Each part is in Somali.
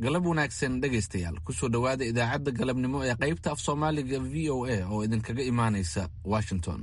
galab wanaagsan dhegaystayaal kusoo dhowaada idaacadda galabnimo ee qaybta af soomaaliga v o a oo idinkaga imaanaysa washington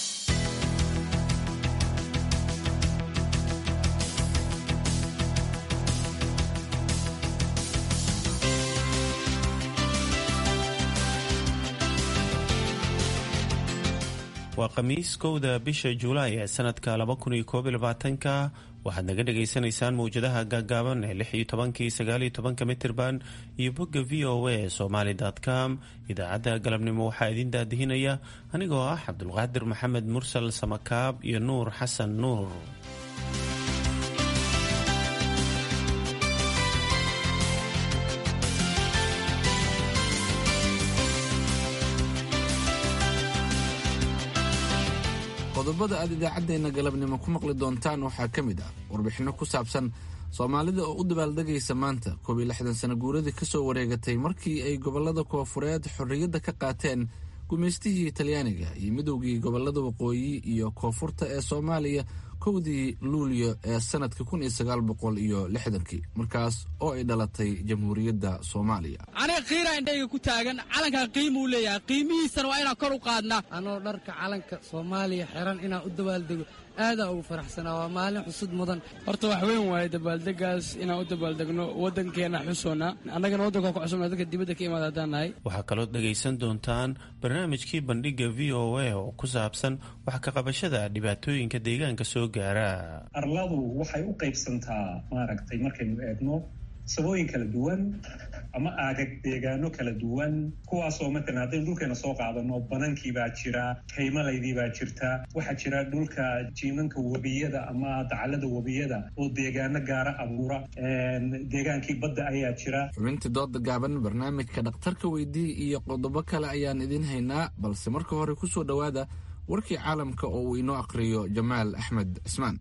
waa khamiis kowda bisha juulaay ee sanadka laba kun iyo koob iyo labaatanka waxaad naga dhagaysanaysaan mawjadaha gaagaaban ee lix iyo tobankii sagaal iyo tobanka mitirban iyo bogga v o a somaly com idaacadda galabnimo waxaa idin daadihinaya anigoo ah cabdulqaadir maxamed mursal samakaab iyo nuur xasan nuur qodobada aad idaacaddeenna galabnimo ku maqli doontaan waxaa ka mid ah warbixinno ku saabsan soomaalida oo u dabaaldegaysa maanta koob iyo lixdan sano guuradii ka soo wareegatay markii ay gobollada koofureed xorriyadda ka qaateen gumaystihii talyaaniga iyo midowgii gobollada waqooyi iyo koonfurta ee soomaaliya kowdii luulyo ee sanadka kun iyo sagaal boqol iyo lixdankii markaas oo ay dhalatay jamhuuriyadda soomaaliya aniga kiira indhayga ku taagan calankan qiimuu leeyahay qiimihiisana waa inaan kor u qaadnaa anoo dharka calanka soomaaliya xiran inaan u dabaaldego aadaa ugu faraxsanaa waa maalin xusud mudan horta wax weyn waaye dabaaldegaas inaan u dabaaldegno waddankeenna xusoona annagana waddanka ku cusubna dadka dibadda ka imaada haddaan nahay waxaa kaloo dhegaysan doontaan barnaamijkii bandhigga v o a oo ku saabsan wax ka qabashada dhibaatooyinka deegaanka soo gaara arladu waxay u qaybsantaa maaragtay markaynu eegno sabooyin kala duwan ama aagag deegaano kala duwan kuwaasoo matalan haddaynu dhulkeena soo qaadano banankii baa jira kaymalaydii baa jirta waxaa jira dhulka jiinanka webiyada ama dacalada webiyada oo deegaano gaara abuura deegaankii badda ayaa jira xubintii dooda gaaban barnaamijka dhakhtarka weydii iyo qodobo kale ayaan idin haynaa balse marka hore ku soo dhowaada warkii caalamka oo uu inoo aqhriyo jamaal axmed cismaan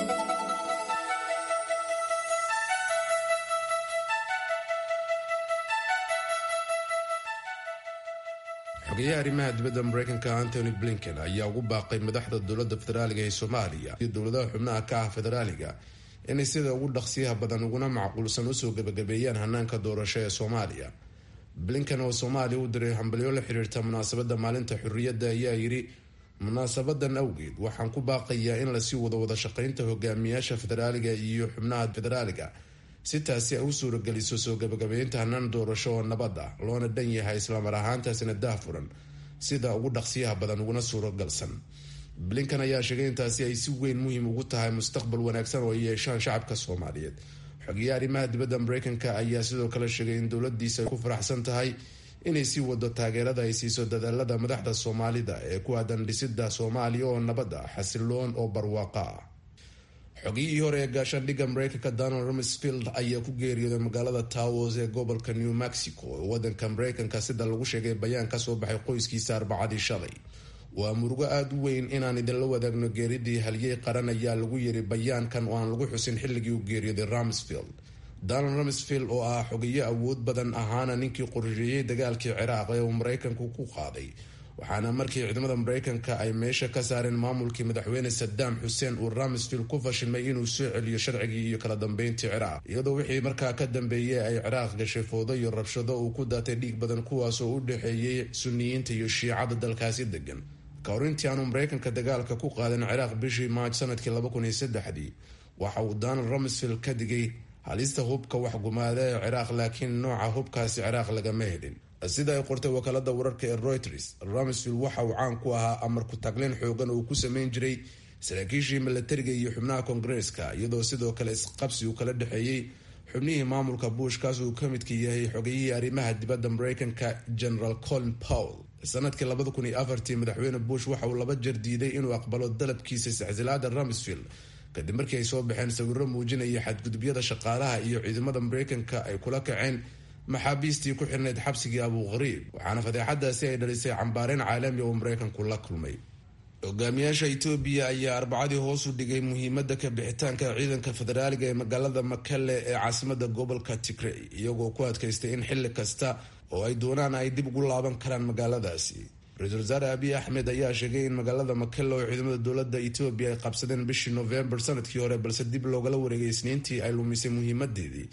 xogeyaha arrimaha dibadda mareykanka antony blinken ayaa ugu baaqay madaxda dowladda federaaliga ee soomaaliya iyo dowladaha xubnaha ka ah federaaliga inay sida ugu dhaqsiyaha badan uguna macquulsan usoo gebagabeeyaan hanaanka doorasho ee soomaaliya blinken oo soomaaliya u diray hambalyo la xiriirta munaasabadda maalinta xurriyadda ayaa yidhi munaasabadan awgeed waxaan ku baaqayaa in lasii wado wada shaqeynta hogaamiyaasha federaaliga iyo xubnaha federaaliga si taasi ay u suurageliso soo gabagabeynta hanaan doorasho oo nabad ah loona dhan yahay islamar ahaantaasina daahfuran sida ugu dhaqsiyaha badan uguna suuragalsan blinkan ayaa sheegay intaasi ay si weyn muhiim ugu tahay mustaqbal wanaagsan oo ay yeeshaan shacabka soomaaliyeed xogeyaha arrimaha dibadda mareykanka ayaa sidoo kale sheegay in dowladiisa ay ku faraxsan tahay inay sii wado taageerada ay siiso dadaalada madaxda soomaalida ee ku aadan dhisida soomaaliya oo nabad ah xasiloon oo barwaaqa ah xogiyihii hore ee gaashaandhigga mareykanka donald rumsfield ayaa ku geeriyooday magaalada towers ee gobolka new mexico ee wadanka mareykanka sida lagu sheegay bayaan kasoo baxay qoyskiisa arbacadii shalay waa murugo aada u weyn inaan idinla wadaagno geeridii halyey qaran ayaa lagu yiri bayaankan oo aan lagu xusin xilligii uu geeriyooday rumsfield donald rumsfield oo ah xogeyo awood badan ahaana ninkii qorsheeyey dagaalkii ciraaq ee uu mareykanku ku qaaday waxaana markii ciidamada mareykanka ay meesha ka saareen maamulkii madaxweyne sadaam xuseen uu ramsfield ku fashilmay inuu soo celiyo sharcigii iyo kala dambeyntii ciraaq iyadoo wixii markaa ka dambeeyey ay ciraaq gashay foodo iyo rabshado uu ku daatay dhiig badan kuwaasoo u dhexeeyey suniyiinta iyo shiicada dalkaasi degan ka hor intii aanu mareykanka dagaalka ku qaadan ciraaq bishii maaj sanadkii laba kun iyo saddexdii waxa uu donald rumsfield ka digay halista hubka waxgumaada ee ciraaq laakiin nooca hubkaasi ciraaq lagama helin sida ay qortay wakaalada wararka ee reuters rumsfield waxa uu caan ku ahaa amar ku taglin xoogan oo ku sameyn jiray saraakiishii milatariga iyo xubnaha koongareeska iyadoo sidoo kale isqabsi uu kala dhexeeyey xubnihii maamulka bush kaas uu ka midka yahay xogayihii arrimaha dibadda mareykanka general colin powell sanadkii labada kun iyo afartii madaxweyne bush waxa uu laba jeer diiday inuu aqbalo dalabkiisa iscsilaada rumsfield kadib markii ay soo baxeen sawiro muujinaya xadgudubyada shaqaalaha iyo ciidamada mareykanka ay kula kaceen maxaabiistii ku xirnayd xabsigii abu qariib waxaana fadeexadaasi ay dhalisay cambaareyn caalami oo mareykanku la kulmay hogaamiyaasha etoobiya ayaa arbacadii hoos u dhigay muhiimada ka bixitaanka ciidanka federaaliga ee magaalada makale ee caasimada gobolka tigrey iyagoo ku adkaystay in xili kasta oo ay doonaan ay dib ugu laaban karaan magaaladaasi ra-iisul wasaare abiy axmed ayaa sheegay in magaalada makele oo ciidamada dowlada etoobiya ay qabsadeen bishii novembar sanadkii hore balse dib loogala wareegay isniintii ay lumisay muhiimadeedii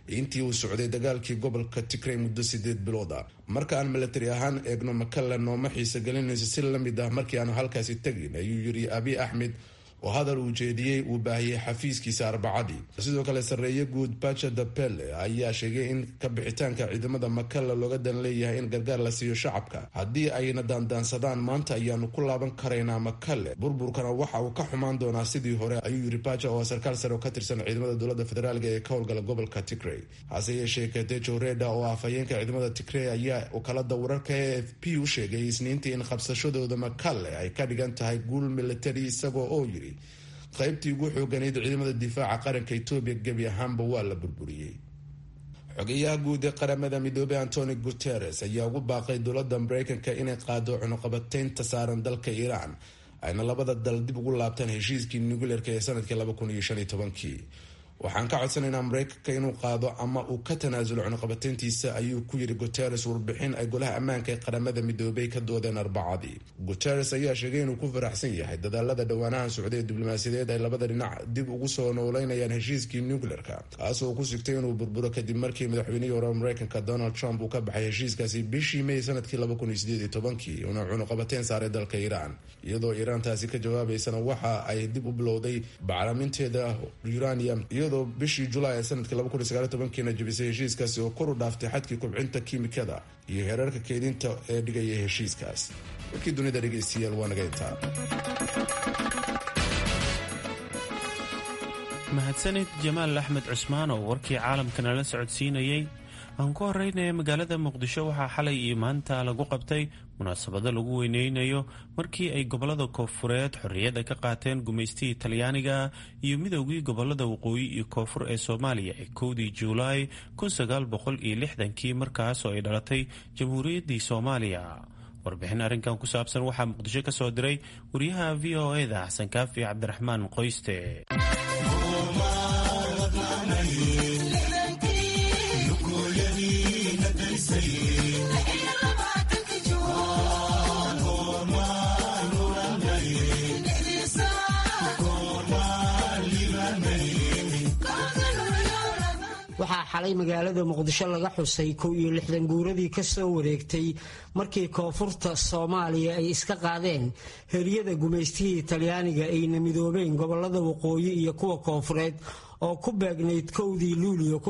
intii uu socday dagaalkii gobolka tigrey muddo sideed bilood ah marka aan milatari ahaan eegno makalla nooma xiisa gelinayso si lamid ah markii aanu halkaasi tegin ayuu yiri abiy axmed oo hadal uu jeediyey uu baahiyey xafiiskiisa arbacadii sidoo kale sarreeye guud baja dapele ayaa sheegay in ka bixitaanka ciidamada makalla looga dan leeyahay in gargaar la siiyo shacabka haddii ayna daandaansadaan maanta ayaanu ku laaban karaynaa makalle burburkana waxa uu ka xumaan doonaa sidii hore ayuu yiri baja oo sarkaal sare oo ka tirsan ciidamada dowladda federaalga ee ka howlgala gobolka tigrey hase yeeshee katejo reda oo ah afhayeenka ciidamada tigrey ayaa wakaalada wararka e f p u sheegay isniintii in qabsashadooda makalle ay ka dhigan tahay guul militari isagoo oo yiri qaybtii ugu xooganayd ciidamada difaaca qaranka etoobiya gebi ahaanba waa la burburiyey xogeyaha guud ee qaramada midoobey antoni guteres ayaa ugu baaqay dowladda mareykanka inay qaado cunuqabateynta saaran dalka iiraan ayna labada dal dib ugu laabtaan heshiiskii nucleerka ee sanadkii laba kun iyo shan iyo tobankii waxaan ka codsanaynaa mareykanka inuu qaado ama uu ka tanaasulo cunuqabateyntiisa ayuu ku yiri guteres warbixin ay golaha ammaanka ee qaramada midoobay ka doodeen arbacadii guteres ayaa sheegay inuu ku faraxsan yahay dadaalada dhowaanahan socday ee diblomaasiyadeed ay labada dhinac dib ugu soo nooleynayaan heshiiskii nucleerka kaasoo ku sigtay inuu burburo kadib markii madaxweynihii hore mareykanka donald trump uu ka baxay heshiiskaasi bishii may sanadkii laba kun iyo sideed iyo tobankii una cunuqabateyn saaray dalka iiraan iyadoo iiraan taasi ka jawaabaysana waxa ay dib u bilowday bacraminteeda uranium iyadoo bishii julaay ee sanadkii laba kun iyo sagaal iyo tobankiina jabisay heshiiskaasi oo kor u dhaaftay xadkii kubcinta kiimikada iyo heerarka keedinta ee dhigaya heshiiskaas warkii dunida dhegeystayaal waa naga intaa mahadsanid jamaal axmed cusmaan oo warkii caalamka nala socodsiinayey aan ku horeynaya magaalada muqdisho waxaa xalay iyo maanta lagu qabtay munaasabado lagu weyneynayo markii ay gobolada koonfureed xorriyadda ka qaateen gumaystihii talyaaniga iyo midoogii gobolada waqooyi iyo koonfur ee soomaaliya ee kowdii juulaay kii markaasoo ay dhalatay jamhuuriyaddii soomaaliya warbixin arrinkan ku saabsan waxaa muqdisho ka soo diray wariyaha v o eda xasan kaafi cabdiraxmaan qoyste waxaa xalay magaalada muqdisho laga xusay kow iyo lixdan guuradii ka soo wareegtay markii koonfurta soomaaliya ay iska qaadeen heryada gumaystihii talyaaniga ayna midoobeen gobolada waqooyi iyo kuwa koonfureed oo ku beegnayd kowdii luuliyo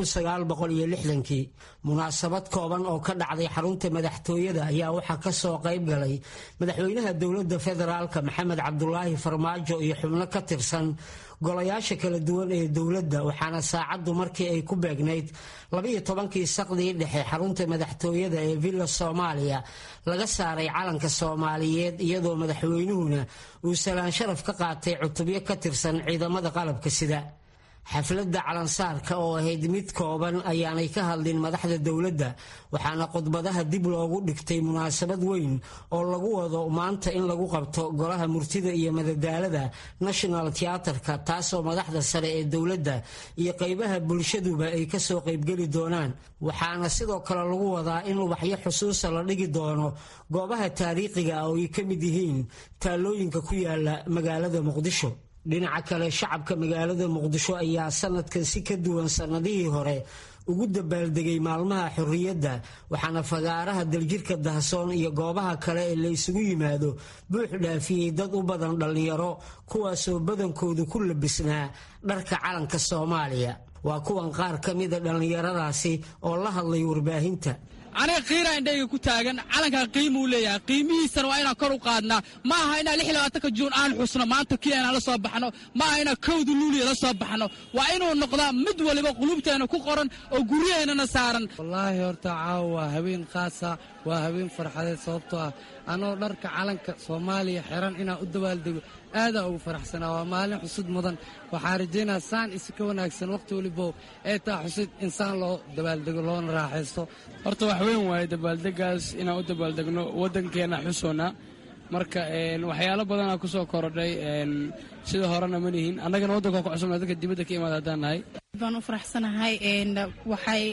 kii munaasabad kooban oo ka dhacday xarunta madaxtooyada ayaa waxaa ka soo qayb galay madaxweynaha dowladda federaalka maxamed cabdulaahi farmaajo iyo xubno ka tirsan golayaasha kala duwan ee dowladda waxaana saacaddu markii ay ku beegnayd labiyo tobankii saqdii dhexe xarunta madaxtooyada ee villa soomaaliya laga saaray calanka soomaaliyeed iyadoo madaxweynuhuna uu salaan sharaf ka qaatay cutubyo ka tirsan ciidamada qalabka sida xafladda calansaarka oo ahayd mid kooban ayaanay ka hadlin madaxda dowladda waxaana khudbadaha dib loogu dhigtay munaasabad weyn oo lagu wado maanta in lagu qabto golaha murtida iyo madadaalada national teaterka taasoo madaxda sare ee dowladda iyo qaybaha bulshaduba ay kasoo qaybgeli doonaan waxaana sidoo kale lagu wadaa in ubaxyo xusuusa la dhigi doono goobaha taariikhiga ah oo ay ka mid yihiin taalooyinka ku yaala magaalada muqdisho dhinaca kale shacabka magaalada muqdisho ayaa sanadkan si ka duwan sannadihii hore ugu dabaaldegay maalmaha xorriyadda waxaana fagaaraha daljirka dahsoon iyo goobaha kale ee la isugu yimaado buux dhaafiyey dad u badan dhallinyaro kuwaasoo badankoodu ku labisnaa dharka calanka soomaaliya waa kuwan qaar ka mida dhallinyaradaasi oo la hadlay warbaahinta aniga qiira indhayga ku taagan calankan qiimuu leeyahay qiimihiisana waa inaan kor u qaadnaa ma aha inaan lix labaatanka juun aan xusno maanta kii inaan la soo baxno ma aha inaan kowda luuliya la soo baxno waa inuu noqdaa mid waliba qulubteena ku qoran oo guryaheennana saaran wallaahi horta caawa waa habeen khaasa waa habeen farxadeed sababtoo ah anoo dharka calanka soomaaliya xiran inaan u dabaaldego aadaa ugu faraxsanaa waa maalin xusud mudan waxaa rajaynaa saan isi ka wanaagsan wakhti walibo ee taa xusid insaan loo dabaaldego loona raaxaysto horta wax weyn waaye dabaaldegaas inaan u dabaaldegno waddankeenna xusoona marka waxyaalo badanaa ku soo korodhay sida horena ma nihin annagana waddanka ku cusubna dadka dibadda ka imaada haddaan nahay baan u faraxsanahay waxay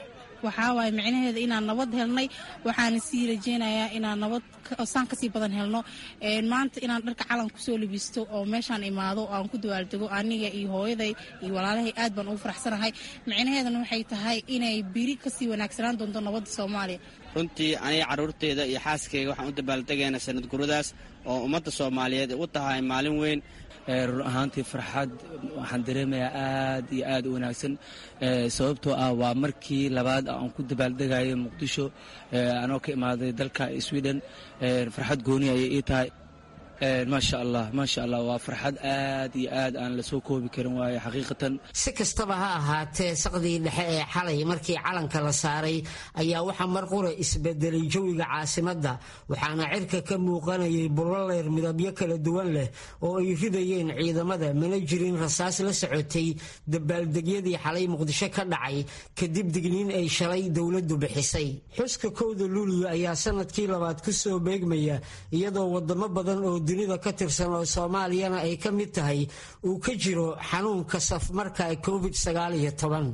waxaa waaye micnaheeda inaan nabad helnay waxaana sii rajeynayaa inaan nabad saan kasii badan helno maanta inaan dharka calan kusoo libisto oo meeshaan imaado aan ku dawaaldego aniga iyo hooyaday iyo walaalahay aad baan ugu faraxsanahay micnaheedana waxay tahay inay biri kasii wanaagsanaan doonto nabadda soomaaliya runtii aniga carruurteyda iyo xaaskayga waxaan u dabaaldegaynaa sanad guradaas oo ummadda soomaaliyeed u tahay maalin weyn run ahaantii farxad waxaan dareemayaa aad iyo aad u wanaagsan sababtoo ah waa markii labaad aan ku dabaaldegayo muqdisho anoo ka imaaday dalka sweden farxad gooni ayay ii tahay maasha allah maasha allah waa farxad aad iyo aad aan lasoo koobi karin waayo xaqiiqatan si kastaba ha ahaatee saqdii dhexe ee xalay markii calanka la saaray ayaa waxaa mar qura isbedelay jawiga caasimadda waxaana cirka ka muuqanayay bullaleer midabyo kala duwan leh oo ay ridayeen ciidamada mana jirin rasaas la socotay dabaaldegyadii xalay muqdisho ka dhacay kadib digniin ay shalay dowladdu bixisay xuska kowda luuliyo ayaa sanadkii labaad ku soo beegmaya iyadoo wadamo badan oo dunida ka tirsan oo soomaaliyana ay ka mid tahay uu ka jiro xanuunka safmarka covid sagaal iyo toban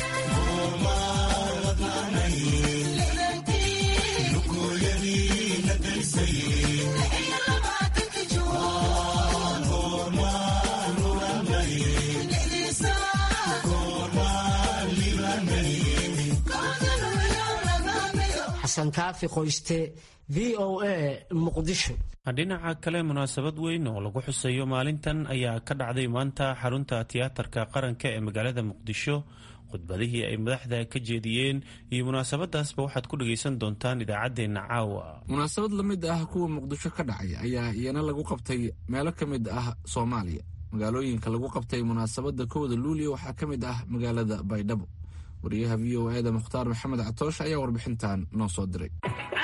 xasan kaafi qoyste v o a muqdisho dhinaca kale munaasabad weyn oo lagu xuseeyo maalintan ayaa ka dhacday maanta xarunta tiyaatarka qaranka ee magaalada muqdisho khudbadihii ay madaxda ka jeediyeen iyo munaasabadaasba waxaad ku dhagaysan doontaan idaacaddeenna caawa munaasabad la mid ah kuwa muqdisho ka dhacay ayaa iyana lagu qabtay meelo ka mid ah soomaaliya magaalooyinka lagu qabtay munaasabadda kowda luuliya waxaa ka mid ah magaalada baydhabo wariyaha v o eda mukhtaar maxamed catoosh ayaa warbixintan noo soo diray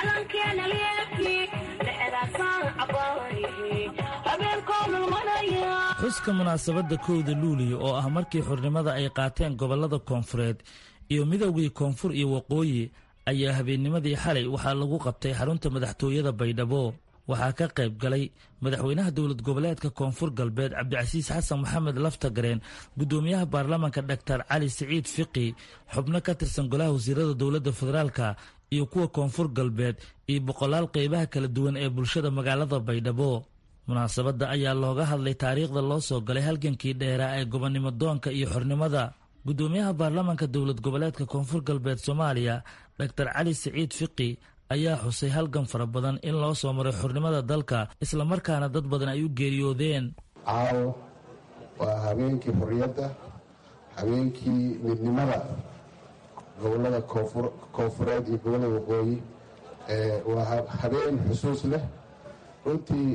xuska munaasabadda kowda luuliya oo ah markii xurnimada ay qaateen gobollada koonfureed iyo midoogii koonfur iyo waqooyi ayaa habeennimadii xalay waxaa lagu qabtay xarunta madaxtooyada baydhabo waxaa ka qayb galay madaxweynaha dowlad goboleedka koonfur galbeed cabdicasiis xasan maxamed laftagareen gudoomiyaha baarlamaanka dhaktar cali siciid fiqi xubno ka tirsan golaha wasiirada dowladda federaalka iyo kuwa koonfur galbeed iyo boqolaal qeybaha kala duwan ee bulshada magaalada baydhabo munaasabadda ayaa looga hadlay taariikhda loo soo galay halgankii dheeraa ee gobonnimo doonka iyo xornimada gudoomiyaha baarlamaanka dowlad goboleedka koonfur galbeed soomaaliya dhaktar cali siciid fiqi ayaa xusay halgan fara badan in loo soo maray xornimada dalka islamarkaana dad badan ay u geeriyoodeen caawo waa habeenkii xorriyadda habeenkii midnimada gobollada koonfureed iyo gobollada waqooyi waa habeen xusuus leh runtii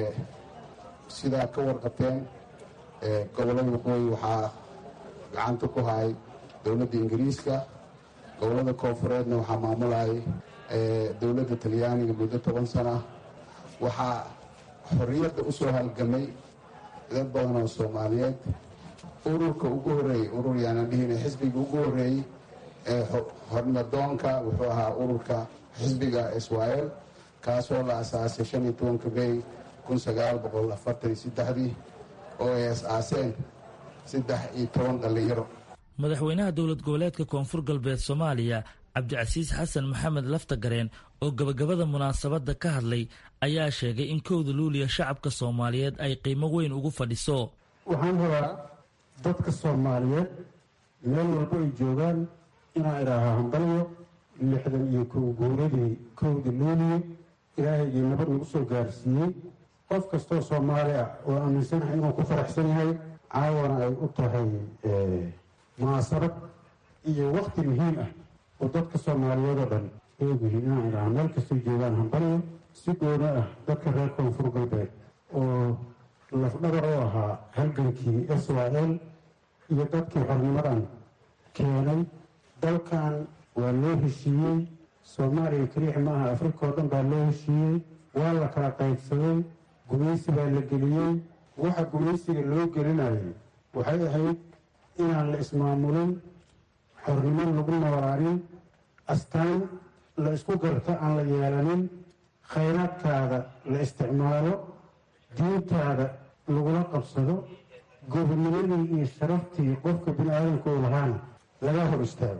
sidaa ka warqateen gobollada waqooyi waxaa gacanta ku hayay dowladda ingiriiska gobollada koonfureedna waxaa maamulayay dowladda talyaaniga muddo toban sana waxaa xorriyadda u soo halgamay dad badan oo soomaaliyeed ururka ugu horreeyey urur yaanaan dhihina xisbiga ugu horreeyey ee xornimadoonka wuxuu ahaa ururka xisbiga israel kaasoo la asaasay shan iyo tobanka may kun sagaal boqol afartan iyo saddexdii oo ay as-aaseen saddex iyo toban dhallinyaro madaxweynaha dowlad goboleedka koonfur galbeed soomaaliya cabdicasiis xasan maxamed laftagareen oo gabagabada munaasabadda ka hadlay ayaa sheegay in kowda luuliya shacabka soomaaliyeed ay qiimo weyn ugu fadhiso waxaan rabaa dadka soomaaliyeed meel walba ay joogaan inaan idhaahaa hambalyo lixdan iyo kow guuradii kowda luuliya ilaahaygii nabad nagu soo gaarsiiyey qof kastoo soomaali ah oo aaminsanahay inuu ku faraxsan yahay caawana ay u tahay munaasabad iyo wakti muhiim ah oo dadka soomaaliyeed oo dhan oogyihiin inaan idhaha meel kastay joogaan hambalyo si gooni ah dadka reer koonfur galbeed oo lafdhabar u ahaa halgankii s y l iyo dadkii xornimadan keenay dalkan waa loo heshiiyey soomaaliya keliix maaha afrika oo dhan baa loo heshiiyey waa la kala qaybsaday gumaysi baa la geliyey waxa gumaysiga loo gelinayay waxay ahayd inaan la ismaamulin xornimo lagu noolaanin astaan la isku garto aan la yeelanin khayraadkaada la isticmaalo diintaada lagula qabsado gobonimadii iyo sharaftii qofka bini aadamka uu lahaana laga hor istaago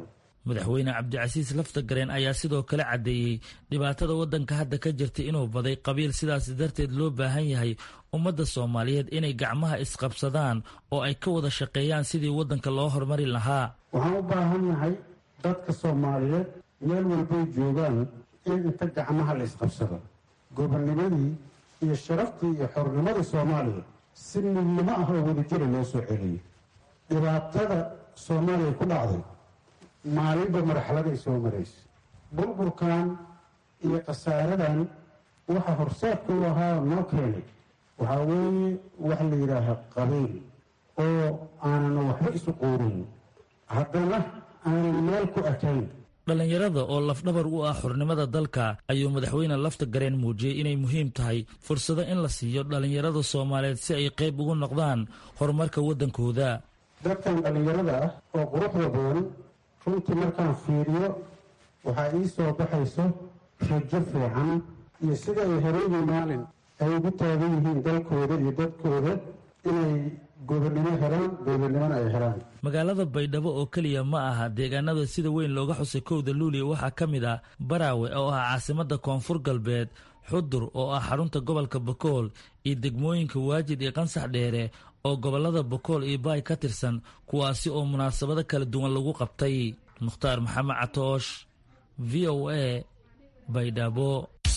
madaxweyne cabdicasiis laftagareen ayaa sidoo kale caddeeyey dhibaatada waddanka hadda ka jirta inuu baday qabiil sidaas darteed loo baahan yahay ummadda soomaaliyeed inay gacmaha isqabsadaan oo ay ka wada shaqeeyaan sidii waddanka loo horumari lahaa waxaan u baahan nahay dadka soomaaliyeed meel walbay joogaan in inta gacmaha la isqabsado gobonnimadii iyo sharaftii iyo xornimadii soomaaliya si midnimo ah oo wadajira loo soo celiyo dhibaatada soomaaliya ku dhacday maalinba marxaladay soo maraysa burburkan iyo khasaaradan waxa horseedka u ahaa noo keenay waxaa weeye wax la yidhaaha qabiil oo aanan waxba isu quurin haddana aanan meel ku ekayn dhallinyarada oo lafdhabar u ah xurnimada dalka ayuu madaxweyne lafta gareen muujiyey inay muhiim tahay fursado in la siiyo dhallinyarada soomaaliyeed si ay qayb ugu noqdaan horumarka waddankooda dadkan dhallinyarada ah oo quruxda badan runtii markaan fiiriyo waxaa ii soo baxayso rajo fiican iyo sida ay horeydii maalin ay ugu taagan yihiin dalkooda iyo dadkooda inay gobonnimo helaan dowladnimona ay helaan magaalada baydhabo oo keliya ma aha deegaanada sida weyn looga xusay kowda luuliya waxaa ka mid ah baraawe oo ah caasimadda koonfur galbeed xudur oo ah xarunta gobolka bakool iyo degmooyinka waajid iyo qansax dheere oo gobollada bakool iyo baay ka tirsan kuwaasi oo munaasabado kala duwan lagu qabtay mukhtaar maxamed catoosh v o a baydhabo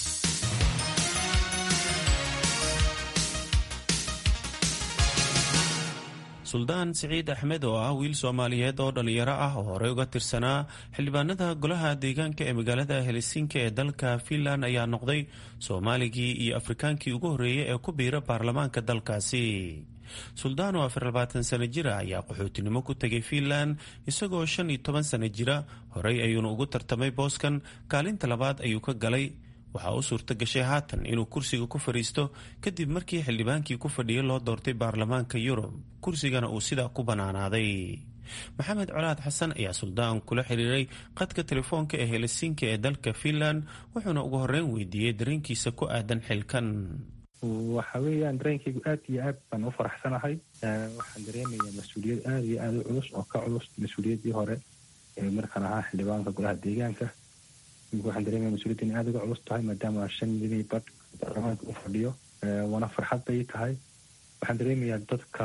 suldaan siciid axmed oo ah wiil soomaaliyeed oo dhallinyaro ah oo horey uga tirsanaa xildhibaanada golaha deegaanka ee magaalada helsinki ee dalka finland ayaa noqday soomaaligii iyo afrikaankii ugu horreeyey ee ku biira baarlamaanka dalkaasi suldaan oo afar labaatan sano jira ayaa qaxootinimo ku tegay fiinland isagoo shan iyo toban sano jira horey ayuuna ugu tartamay booskan kaalinta labaad ayuu ka galay waxaa u suurto gashay haatan inuu kursiga ku fadhiisto kadib markii xildhibaankii ku fadhiyay loo doortay baarlamaanka yurub kursigana uu sidaa ku bannaanaaday maxamed colaad xasan ayaa suldaan kula xiriiray qadka telefoonka ee helsinki ee dalka fiinland wuxuuna ugu horreyn weydiiyey dareenkiisa ku aadan xilkan waxa weeyaan dareenkaygu aad iyo aad baan u faraxsanahay waxaan dareemayaa mas-uuliyad aada iyo aada u culus oo ka culus mas-uuliyaddii hore ee markaan ahaa xildhibaanka golaha deegaanka waxaan dareemaya mas-uuliyadda in aada uga culus tahay maadaama shan milyan badh baarlamaanka u fadhiyo waana farxad bay tahay waxaan dareemayaa dadka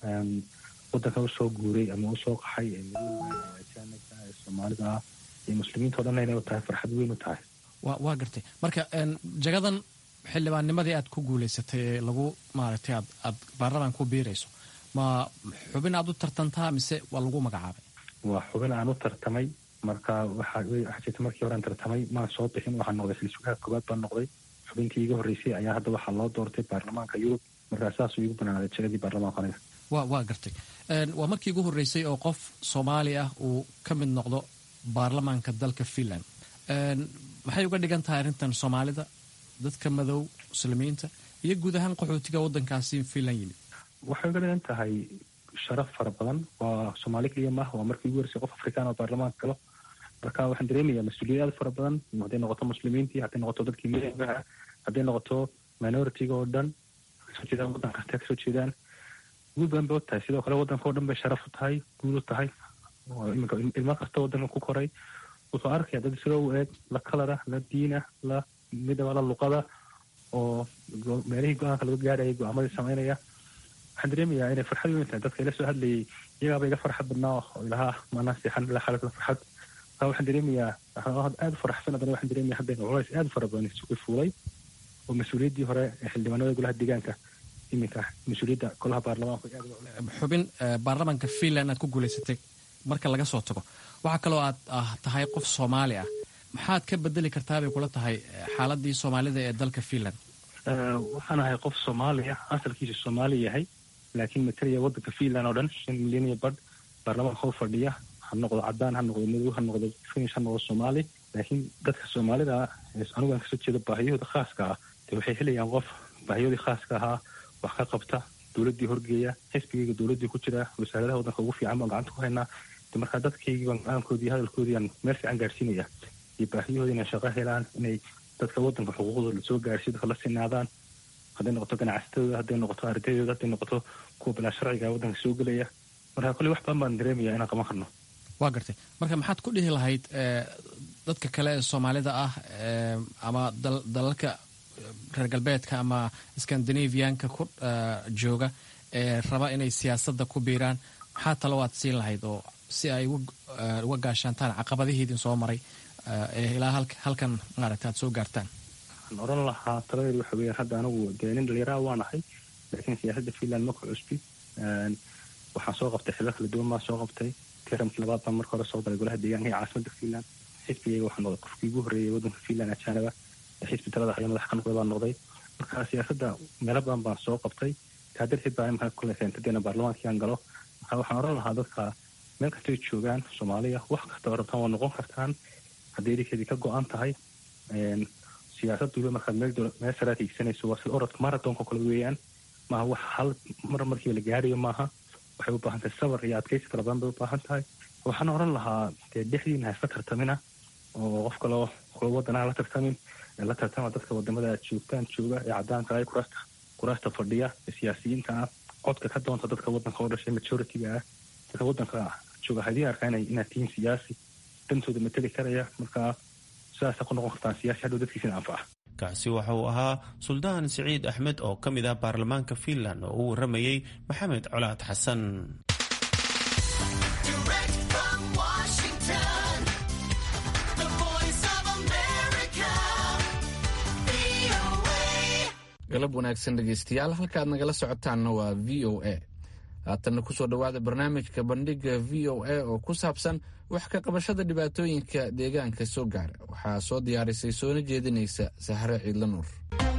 waddanka usoo guuray ama usoo qaxay ee madowga ee soomaalida ah iyo muslimiinta o dhan inay u tahay farxad weyn u tahay waa gartay marka jagadan xildhibaannimadii aad ku guulaysatay ee lagu maaragtay aad aad baarlamaan ku biirayso ma xubin aad u tartantaa mise waa lagu magacaabay waa xubin aan u tartamay marka waxaa jirta markii hore aan tartamay maan soo bixin waxaan noqday silsugaha koowaad baan noqday xubintii iga horreysay ayaa hadda waxaa loo doortay baarlamaanka yurub markaa saasuu igu banaaday jagadii baarlamaanka aniga wa waa gartay waa markii ugu horreysay oo qof soomaali ah uu ka mid noqdo baarlamaanka dalka finland maxay uga dhigan tahay arrintan soomaalida dadka madow muslimiinta iyo guud ahaan qaxootiga waddankaasi finland yimid waxay uga dhigan tahay sharaf fara badan waa soomaali keliya maaha waa markii ugu horeysay qof afrikaan oo baarlamaanka galo marka waxaan dareemayaa mas-uuliyad aad fara badan hadday noqoto muslimiintii hadday noqoto dadkii midoogaha hadday noqoto minoritiga oo dhan kasoo jeedaan waddan kasta kasoo jeedaan guud badan bay u tahay sidoo kale waddanka oo dhan bay sharaf u tahay guud u tahay iminka ilmo kasta waddanka ku koray wuxuu arkaya dad isagoo u eeg la kalara la diina la midaba la luqada oo meelihii go-aanka laga gaarayay go-aamadii samaynaya waxaan dareemayaa inay farxad weyn tahay dadka ila soo hadlayay iyagaaba iga farxad badnaa oo ilaha maanaa seexan ilaa xaalada farxad marka waxaan dareemayaa aada u faraxsan haddana waxaan dareemaya hadda culays aada fara badan isugu fuulay oo mas-uuliyaddii hore ee xildhibaanada golaha deegaanka iminka mas-uuliyadda golaha baarlamaanka xubin baarlamaanka finland aad ku guulaysatay marka laga soo tago waxaa kaloo aad ah tahay qof soomaali ah maxaad ka bedeli kartaa bay kula tahay xaaladii soomaalida ee dalka finland waxaan ahay qof soomaali ah asalkiisu soomaali yahay laakiin matalaya waddanka finland oo dhan shan milyan iyo badh baarlamaanka hor fadhiya ha noqdo cadaan ha noqdo madow ha noqdo finish ha noqdo soomaali laakiin dadka soomaalida anigu aan kasoo jeedo baahiyahooda khaaska ah de waxay helayaan qof baahiyahoodii khaaska ahaa wax ka qabta dowladdii horgeeya xisbigayga dowladdii ku jira wasaaradaha waddanka ugu fiican baan gacanta ku haynaa de markaa dadkaygii baan go-aankoodii hadalkoodii aan meel fiican gaarsiinaya iyo baahiyahooda inay shaqo helaan inay dadka waddanka xuquuqdooda lasoo gaarsiyo dadka la sinaadaan hadday noqoto ganacsatadooda hadday noqoto ardaydooda hadday noqoto kuwa bilaa sharciga waddanka soo gelaya marka kolley wax badan baan dareemaya inaan qaban karno waa gartay marka maxaad ku dhihi lahayd dadka kale ee soomaalida ah ama dalalka reer galbeedka ama scandinavianka ku jooga ee raba inay siyaasadda ku biiraan maxaa talo aad siin lahayd oo si ay uga gaashaantaan caqabadihiidin soo maray ee ilaa halkan maaragta aad soo gaartaan waxaan oran lahaa taladeedu waxa weeyaan hadda anigu dee nin dhalinyaraha waa nahay laakiin siyaasadda finland ma ku cusbi waxaan soo qabtay xilal kala duwan baan soo qabtay tiramkii labaad baan marka hore soo galay golaha deegaanka iyo caasimada finland xisbigayga waxaa noqday qofkii ugu horreeyay waddanka finland ajaanaba xisbi talada haya madax ka noqday baan noqday marka siyaasadda meelo badan baan soo qabtay taa darteed baa imika kule keentadeena baarlamaankii aan galo marka waxaan oran lahaa dadka meel kastay joogaan soomaaliya wax kasta oo rabtaan waa noqon kartaan hadday idinkeedii ka go-an tahay siyaasadduba markaad meel meel saraad hiigsanayso waa sida orodka marathonka kale weeyaan maaha wax hal mar markiiba la gaarayo maaha waxay u baahan tahay sabar iyo adkaysi fara badan bay u baahan tahay waxaan oran lahaa dee dhexdiina haisla tartamina oo qof kaloo kula wadanaha la tartamin la tartama dadka wadamada aad joogtaan jooga ee caddaanka ah kuraasta kuraasta fadhiya ee siyaasiyiinta ah codka ka doonta dadka waddanka oo dhashay majority-ga ah dadka waddanka jooga haddii arkaa inay inaad tihiin siyaasi dantooda mateli karaya marka sidaasa ku noqon kartaan siyaasi hadhow dadkiisina anfaca kaasi waxa uu ahaa suldaan siciid axmed oo ka mid ah baarlamaanka finland oo u warramayey maxamed colaad xasan galab wanaagsan dhegeystayaal halkaad nagala socotaanna waa v o a haatanna kusoo dhowaada barnaamijka bandhiga v o a oo ku saabsan wax ka qabashada dhibaatooyinka deegaanka soo gaara waxaa soo diyaarisay soona jeedinaysa sahre ciidla nuur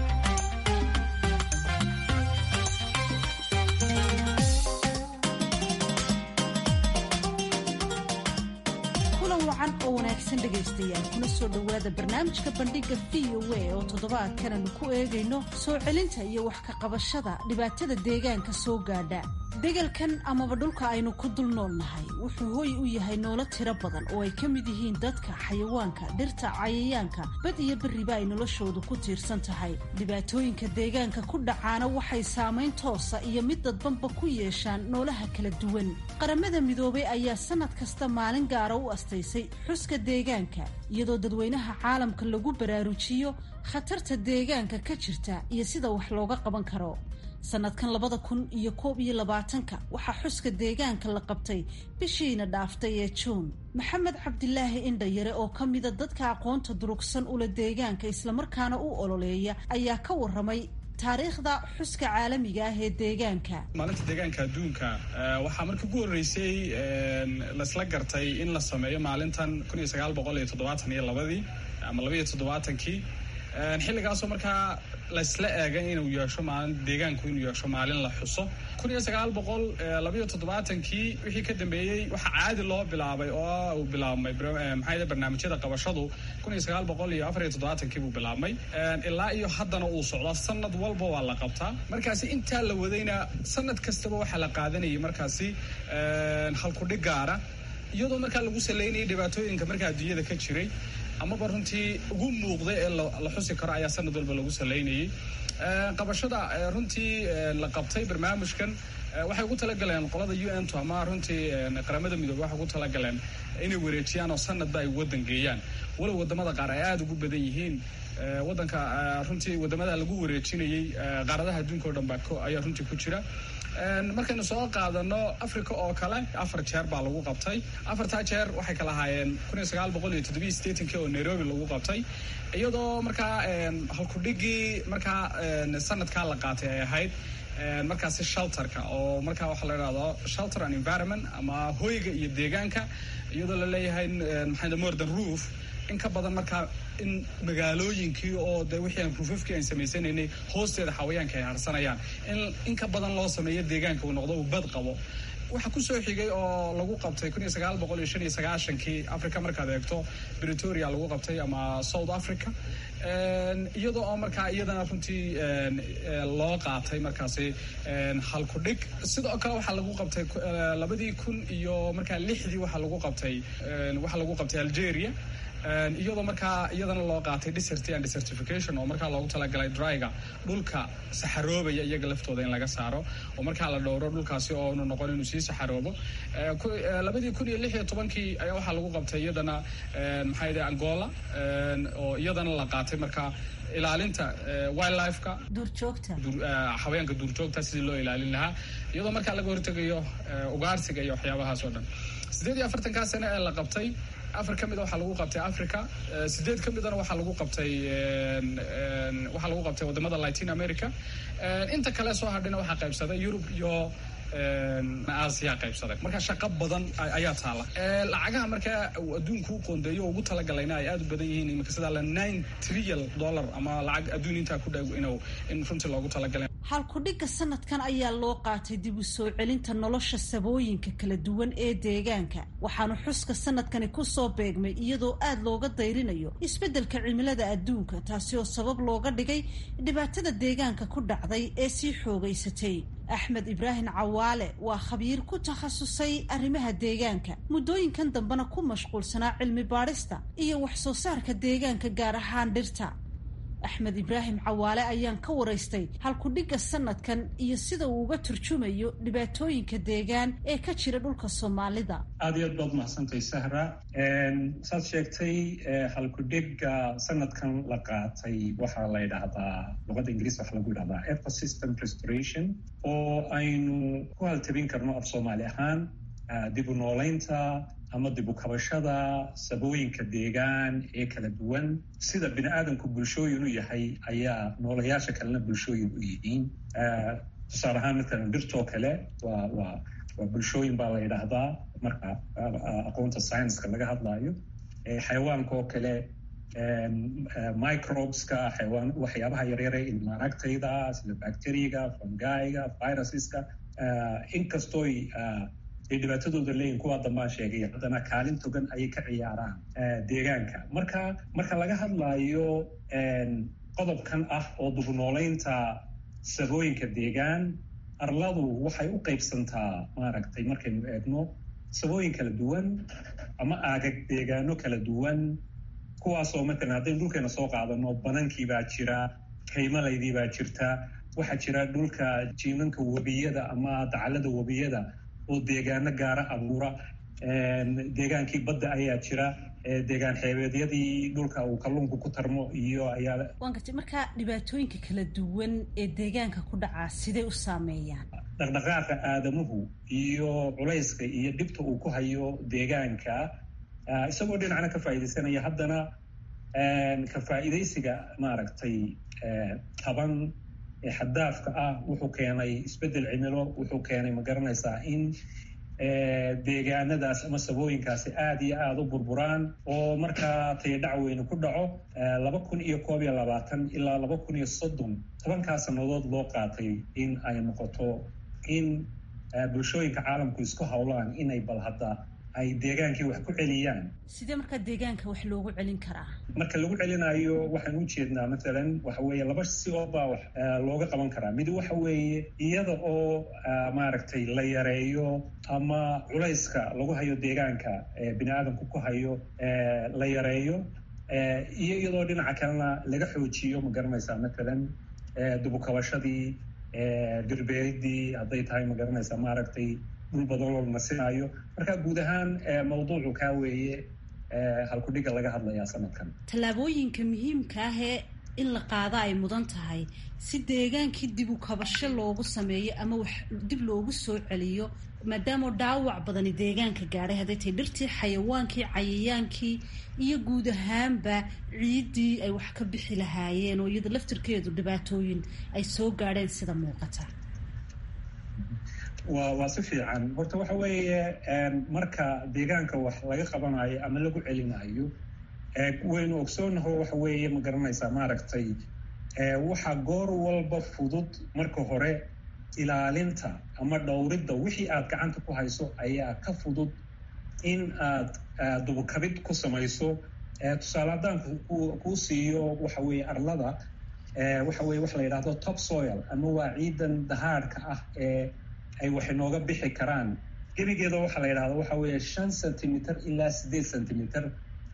wacan oo wanaagsan dhegaystayaal kuna soo dhowaada barnaamijka bandhiga v o a oo toddobaadkan aanu ku eegayno soo celinta iyo wax ka qabashada dhibaatada deegaanka soo gaadha degalkan amaba dhulka aynu ku dul noolnahay wuxuu hooy u yahay noolo tiro badan oo ay ka mid yihiin dadka xayawaanka dhirta cayayaanka bad iyo berriba ay noloshoodu ku tiirsan tahay dhibaatooyinka deegaanka ku dhacaana waxay saamayn toosa iyo mid dadbanba ku yeeshaan noolaha kala duwan qaramada midoobay ayaa sanad kasta maalin gaara u astaysay xuska deegaanka iyadoo dadweynaha caalamka lagu baraarujiyo khatarta deegaanka ka jirta iyo sida wax looga qaban karo sanadkan labada kun iyo koob iyo labaatanka waxaa xuska deegaanka la qabtay bishiina dhaaftay ee juun maxamed cabdilaahi indhayare oo ka mida dadka aqoonta durugsan ula deegaanka islamarkaana u ololeeya ayaa ka waramay taariikhda xuska caalamiga ah ee deegaanka maalinta deegaanka adduunka waxaa markii ugu horreysay laisla gartay in la sameeyo maalintan kun iyo sagaal boqol iyo toddobaatan iyo labadii ama labaiyo toddobaatankii xilligaasoo markaa laysla eegay inuu yeesho maalin deegaanku inuu yeesho maalin la xuso kun iyo sagaal boqol labayo toddobaatankii wixii ka dambeeyey waxaa caadi loo bilaabay oo uu bilaabmay maxaa barnaamijyada qabashadu kun iyo sagaal boqol iyo afar iyo toddobaatankii buu bilaabmay ilaa iyo haddana uu socdaa sanad walba waa la qabtaa markaasi intaa la wadayna sanad kastaba waxaa la qaadanayay markaasi halkudhig gaara iyadoo markaa lagu saleynayay dhibaatooyinka markaa adduunyada ka jiray amaba runtii ugu muuqday ee la xusi karo ayaa sanad walba lagu saleynayay qabashada runtii la qabtay barnaamijkan waxay ugu talagaleen qolada u n to ama runtii qaramada midoobe waxay ugu talagaleen inay wareejiyaan oo sanadba ay wadan geeyaan walow wadamada qaar ay aada ugu badan yihiin wadanka runtii wadamada lagu wareejinayay qaaradaha adduunka o dhan baa ayaa runtii ku jira markaynu soo qaadano africa oo kale afar jeer baa lagu qabtay afartaa jeer waxay kala ahaayeen kun iyo sagaal boqol iyo toddobiyo sideetankii oo nairobi lagu qabtay iyadoo markaa halkudhigii markaa sanadkaa la qaatay ay ahayd markaasi shelterka oo markaa waxaa la idhahdo shelter and environment ama hoyga iyo deegaanka iyadoo la leeyahay maxaa more than roof in ka badan markaa in magaalooyinkii oo de wixii aan ruufafkii aan samaysanaynay hoosteeda xawayaanka ay harsanayaan in in ka badan loo sameeyo deegaanka uu noqdo uu bad qabo waxaa kusoo xigay oo lagu qabtay kun iyo sagaal boqol iyo shan iyo sagaashankii africa markaad eegto bretoria lagu qabtay ama south africa iyadoo oo markaa iyadana runtii loo qaatay markaasi halkudhig sidoo kale waxaa lagu qabtay labadii kun iyo markaa lixdii waxaa lagu qabtay waxaa lagu qabtay algeria iyadoo markaa iyadana loo qaatay desert and desertification oo markaa loogu talagalay dryga dhulka saxaroobaya iyaga laftooda in laga saaro oo markaa la dhowro dhulkaasi oo nu noqon inuu sii saxaroobo labadii kun iyo lix iyo tobankii ayaa waxaa lagu qabtay iyadana maxaa yidhi angola oo iyadana la qaatay markaa ilaalinta wildlifeka duurjoogta xawayaanka duurjoogta sidii loo ilaalin lahaa iyadoo markaa laga hortegayo ugaarsiga iyo waxyaabahaas oo dhan sideed iyo afartankaa sane ee la qabtay afar ka mida waxaa lagu qabtay africa sideed ka midana waxaa lagu qabtay waxaa lagu qabtay wadamada latin america inta kale soo hadhina waxaa qaybsaday yurub iyo aasiya qaybsaday marka shaqo badan ayaa taala lacagaha markaa adduunku u qoondeeyo ugu talagalayna ay aada u badan yihiin imika sidaa la nine trillion dollar ama lacag adduun intaa ku dhow inuu in runtii loogu talagalay halkudhigga sanadkan ayaa loo qaatay dib u soo celinta nolosha sabooyinka kala duwan ee deegaanka waxaanu xuska sanadkani kusoo beegmay iyadoo aada looga dayrinayo isbeddelka cimilada adduunka taasi oo sabab looga dhigay dhibaatada deegaanka ku dhacday ee sii xoogaysatay axmed ibraahim cawaale waa khabiir ku takhasusay arrimaha deegaanka muddooyinkan dambena ku mashquulsanaa cilmi baadhista iyo wax soo saarka deegaanka gaar ahaan dhirta axmed ibraahim cawaale ayaan ka waraystay halkudhigga sanadkan iyo sida uu uga turjumayo dhibaatooyinka deegaan ee ka jira dhulka soomaalida aad iyo aad baad mahadsantahay sahra saad sheegtay halkudhigga sanadkan la qaatay waxaa la yidhaahdaa luqadda ingiriis waxaa lagu yidhahdaa ecosystem restoration oo aynu ku haltabin karno af soomaali ahaan dib u noolaynta ama dib u kabashada sabooyinka deegaan ee kala duwan sida bini aadamku bulshooyin u yahay ayaa noolayaasha kalena bulshooyin u yihiin tusaale ahaan matalan dhirtoo kale waa waa waa bulshooyin baa la yidhaahdaa marka aqoonta scienska laga hadlaayo xayawaanka oo kale microbeska xayawaan waxyaabaha yaryare ilmaaragtayda sida bacteriaga fungiga viruseska inkastooy ay dhibaatadooda leeyihin kuwaa dambaan sheegay haddana kaalin togan ayay ka ciyaaraan deegaanka marka marka laga hadlaayo qodobkan ah oo dubnoolaynta sabooyinka deegaan arladu waxay u qaybsantaa maaragtay markaynu eegno sabooyin kala duwan ama aagag deegaano kala duwan kuwaasoo matalan haddaynu dhulkeena soo qaadano banankii baa jira kaymalaydii baa jirta waxaa jira dhulka jiinanka webiyada ama dacalada webiyada oo deegaano gaara abuura deegaankii badda ayaa jira deegaan xeebeedyadii dhulka uu kalluunku ku tarmo iyo ayaa waan gartay markaa dhibaatooyinka kala duwan ee deegaanka ku dhacaa siday u saameeyaan dhaqdhaqaaqa aadamuhu iyo culayska iyo dhibta uu ku hayo deegaanka isagoo dhinacna ka faa'iidaysanaya haddana ka faa'iidaysiga maaragtay taban xaddaafka ah wuxuu keenay isbeddel cimilo wuxuu keenay ma garanaysaa in deegaanadaas ama sabooyinkaasi aada iyo aada u burburaan oo markaa tayadhac weyne ku dhaco laba kun iyo koob iyo labaatan ilaa laba kun iyo soddon tobankaa sannadood loo qaatay in ay noqoto in bulshooyinka caalamku isku howlaan inay bal hadda ay deegaankii wax ku celiyaan sidee markaa deegaanka wax loogu celin karaa marka lagu celinayo waxaan u jeednaa matalan waxa weeye laba si oo baa wax looga qaban karaa mid waxa weeye iyada oo maaragtay la yareeyo ama culayska lagu hayo deegaanka bini aadamku ku hayo la yareeyo iyo iyadoo dhinaca kalena laga xoojiyo ma garanaysaa matalan dubukabashadii dhirbeeridii hadday tahay ma garanaysaa maaragtay dhul badan loo nasinayo marka guud ahaan mawduucu kaa weeye halkudhiga laga hadlayaa sanadkan tallaabooyinka muhiimka ah ee in la qaada ay mudan tahay si deegaankii dib u kabasho loogu sameeyo ama wax dib loogu soo celiyo maadaama dhaawac badani deegaanka gaadhay hadday tahay dhirtii xayawaankii cayayaankii iyo guud ahaanba ciiddii ay wax ka bixi lahaayeen oo iyada laftirkeedu dhibaatooyin ay soo gaadheen sida muuqata wa waa si fiican horta waxa weeye marka deegaanka wax laga qabanayo ama lagu celinayo waynu ogsoonaho waxa weeye ma garanaysaa maaragtay waxa goor walba fudud marka hore ilaalinta ama dhowridda wixii aad gacanta ku hayso ayaa ka fudud in aad dubukabid ku samayso tusaale haddaan kuu siiyo waxa weeye arlada waxa weye waxa la yidhahdo top soil ama waa ciidan dahaadhka ah ee ay wax inooga bixi karaan gebigeeda waxaa la yidhahda waxa weeye shan centimeter ilaa siddeed centimeter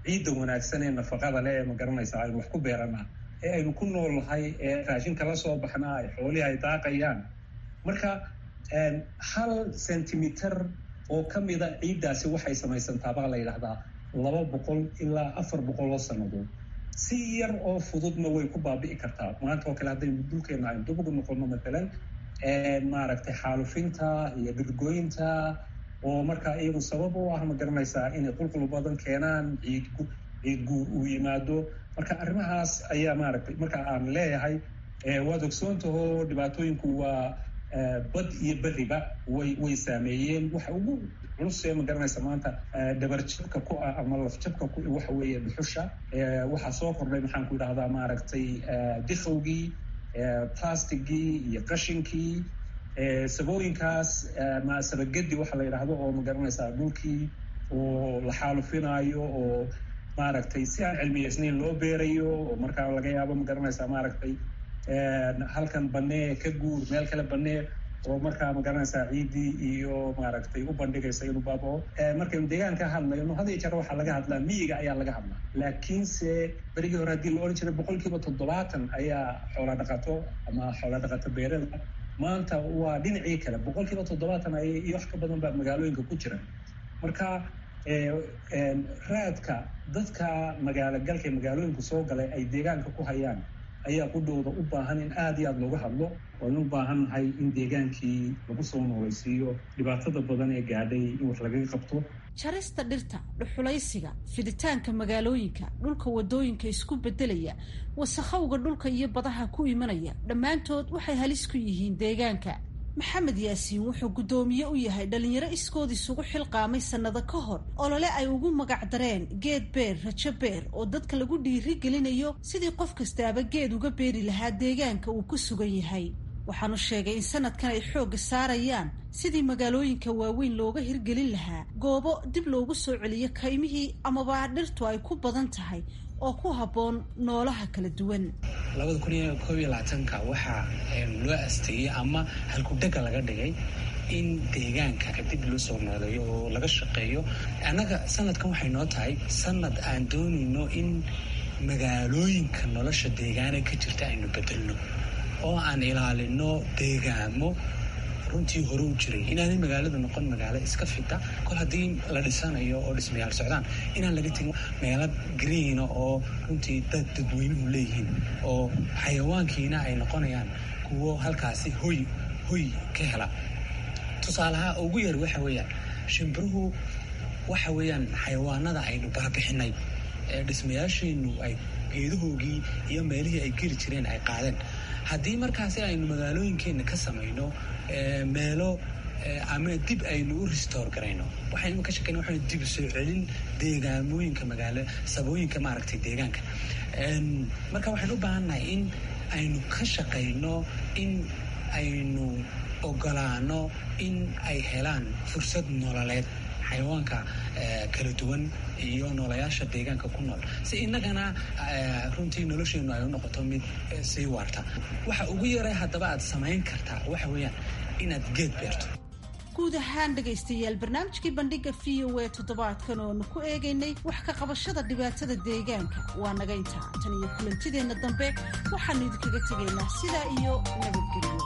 ciidda wanaagsan ee nafaqada leh ee ma garanaysaa aynu wax ku beeranaa ee aynu ku noolnahay ee raashinka la soo baxnaa ee xoolihii ay daaqayaan marka hal centimeter oo ka mida ciiddaasi waxay samaysantaa baa la yidhahdaa laba boqol ilaa afar boqol oo sannadood si yar oo fududna way ku baabi'i kartaa maanta oo kale haddaynu dhulkeena aynu dib ugu noqono matalan maaragtay xaalufinta iyo dhirgoynta oo markaa iyagu sabab u ah ma garanaysaa inay qulqul badan keenaan ciid ciid guur uu yimaado marka arrimahaas ayaa maaragtay marka aan leeyahay waad ogsoontaho dhibaatooyinku waa bad iyo beriba way way saameeyeen waxa ugu culus ee ma garanaysa maanta dhabarjabka ku ah ama lafjabka ku waxa weeye dhuxusha waxaa soo kordhay maxaan ku idhahdaa maaragtay dikhowgii plastigii iyo qashinkii sabooyinkaas ma sabagedi waxa la yidhaahdo oo ma garanaysaa dhulkii oo la xaalufinaayo oo maaragtay si aan cilmiyeysnayn loo beerayo oo markaa laga yaabo ma garanaysaa maaragtay halkan banee ka guur meel kale banee oo markaa ma garanaysaa ciiddii iyo maaragtay u bandhigaysa inuu baabao markaynu deegaanka hadlayno had iyo jeer waxaa laga hadlaa miyiga ayaa laga hadlaa laakiinse berigii hore haddii la odhan jiray boqol kiiba toddobaatan ayaa xoola dhaqato ama xoola dhaqato beerada maanta waa dhinacii kale boqol kiiba toddobaatan ay iyo wax ka badan baa magaalooyinka ku jira marka raadka dadka magaalo galka magaalooyinka soo galay ay deegaanka ku hayaan ayaa qudhooda u baahan in aada iyo aada looga hadlo waanu u baahan nahay in deegaankii lagu soo noolaysiiyo dhibaatada badan ee gaadhay in wax lagaga qabto jarista dhirta dhuxulaysiga fiditaanka magaalooyinka dhulka wadooyinka isku bedelaya wasakhowga dhulka iyo badaha ku imanaya dhammaantood waxay halis ku yihiin deegaanka maxamed yaasiin wuxuu guddoomiye u yahay dhallinyaro iskood isugu xilqaamay sannado ka hor olole ay ugu magac dareen geed beer rajo beer oo dadka lagu dhiiri gelinayo sidii qof kastaaba geed uga beeri lahaa deegaanka uu ku sugan yahay waxaanu sheegay in sanadkan ay xoogga saarayaan sidii magaalooyinka waaweyn looga hirgelin lahaa goobo dib loogu soo celiyo kaymihii amaba dhirtu ay ku badan tahay oo ku habboon noolaha kala duwan labada kun iyo koob iyo labaatanka waxaa loo asteeyey ama halkudhega laga dhigay in deegaanka dib loo soo nooleeyo oo laga shaqeeyo annaga sanadkan waxay noo tahay sanad aan doonayno in magaalooyinka nolosha deegaana ka jirta aynu bedelno oo aan ilaalino deegaamo runtii hore u jiray inaanay magaaladu noqon magaalo iska fita kol haddii la dhisanayo oo dhismayaal socdaan inaan laga tegin meelo greena oo runtii dad dadweynuhu leeyihiin oo xayawaankiina ay noqonayaan kuwo halkaasi hoy hoy ka hela tusaalaha ugu yar waxa weeyaan shimbiruhu waxa weeyaan xayawaanada aynu baabixinay ee dhismayaasheenu ay geedahoogii iyo meelihii ay geli jireen ay qaadeen haddii markaasi aynu magaalooyinkeenna ka samayno meelo ama dib aynu u restore garayno waxaynu ka shakeyna waxaynu dib soo celin deegaamooyinka magaalo sabooyinka maaragtay deegaanka marka waxaynu u baahannahay in aynu ka shaqayno in aynu ogolaano in ay helaan fursad nololeed xayawaanka kala duwan iyo noolayaasha deegaanka ku nool si innagana runtii nolosheenu ay u noqoto mid sii waarta waxa ugu yaray haddaba aad samayn kartaa waxa weeyaan inaad geed beerto guud ahaan dhegaystayaal barnaamijkii bandhiga v o a toddobaadkan oonu ku eegaynay wax ka qabashada dhibaatada deegaanka waa naga intaa tan iyo kulantideenna dambe waxaanu idinkaga tegaynaa sidaa iyo nabadgelyo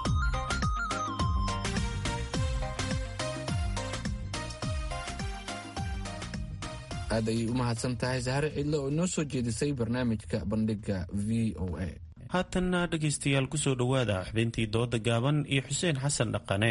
aad ayay u mahadsan tahay sahare cidle oo inoo soo jeedisay barnaamijka bandhiga v o a haatanna dhegaystayaal ku soo dhowaada xubintii dooda gaaban iyo xuseen xasan dhaqane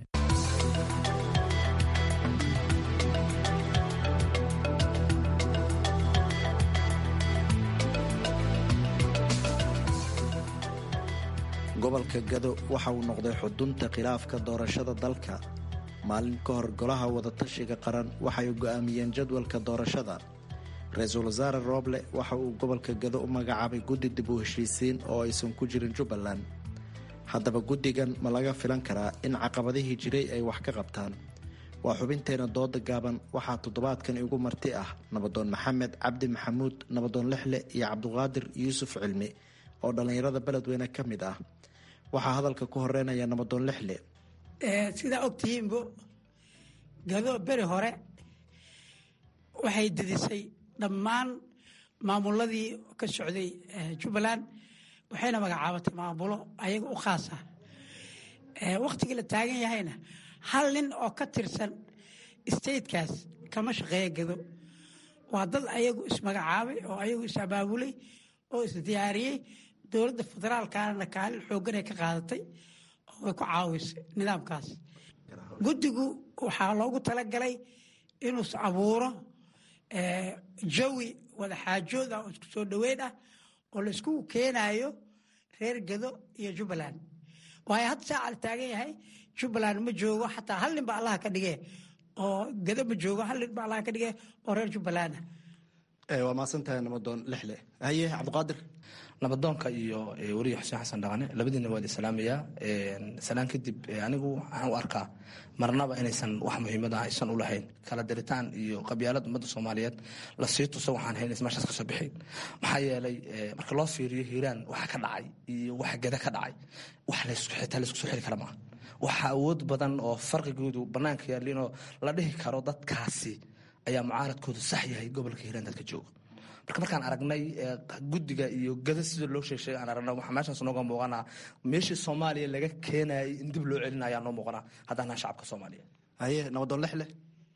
gobolka gado waxa uu noqday xudunta khilaafka doorashada dalka maalin ka hor golaha wadatashiga qaran waxay go'aamiyeen jadwalka doorashada ra-iisul wasaare rooble waxa uu gobolka gado u magacaabay guddi dib u heshiisiin oo aysan ku jirin jubbaland haddaba guddigan ma laga filan karaa in caqabadihii jiray ay wax ka qabtaan waa xubinteena dooda gaaban waxaa toddobaadkan igu marti ah nabadoon maxamed cabdi maxamuud nabadoon lixle iyo cabduqaadir yuusuf cilmi oo dhallinyarada beledweyne ka mid ah waxaa hadalka ku horeynaya nabadoon lixle sidaa ogtihiinbo gado beri hore waxay didisay dhammaan maamuladii ka socday jubbaland waxayna magacaabatay maamulo ayaga u khaas ah wakhtigii la taagan yahayna hal nin oo ka tirsan statekaas kama shaqeeya gado waa dad ayagu ismagacaabay oo ayagu is abaabulay oo isdiyaariyey dowladda federaalkana kaalin xooggan ay ka qaadatay oo way ku caawisay nidaamkaas guddigu waxaa loogu talagalay inuu abuuro jawi wadaxaajood ah oo isku soo dhoweyn ah oo la iskugu keenayo reer gado iyo jubbaland waayo hadda saaca la taagan yahay jubbaland ma joogo xataa hal nin ba allaha ka dhige oo gado ma joogo hal nin ba allaha ka dhige oo reer jubbaland ah waa mahadsantahay nabadoon lixle haye cabdiqaadir nabadoonka iyo weriye xuseen xasan dhaqane labadiina waa islaamayaa salaan kadib anigu waxaan u arkaa marnaba inaysan wax muhiimad ah aysan u lahayn kala diritaan iyo qabyaalad ummadda soomaaliyeed la sii tuso waxaan hayn meeshaas kasoo bixin maxaa yeelay marka loo fiiriyo hiiraan waxa ka dhacay iyo waxa geda ka dhacay wax xitaa laysku soo xiri kara maaha waxa awood badan oo farqigoodu banaanka yaallinoo la dhihi karo dadkaasi ayaa mucaaradkoodu sax yahay gobolka hiiraan dadka jooga marka markaan aragnay guddiga iyo gada sida loo sheegsheegay aan aragna waxaa meeshaas nooga muuqanaa meeshii soomaaliya laga keenayay in dib loo celina ayaa noo muuqanaa haddaan nahay shacabka soomaaliya haye nabadoon lexle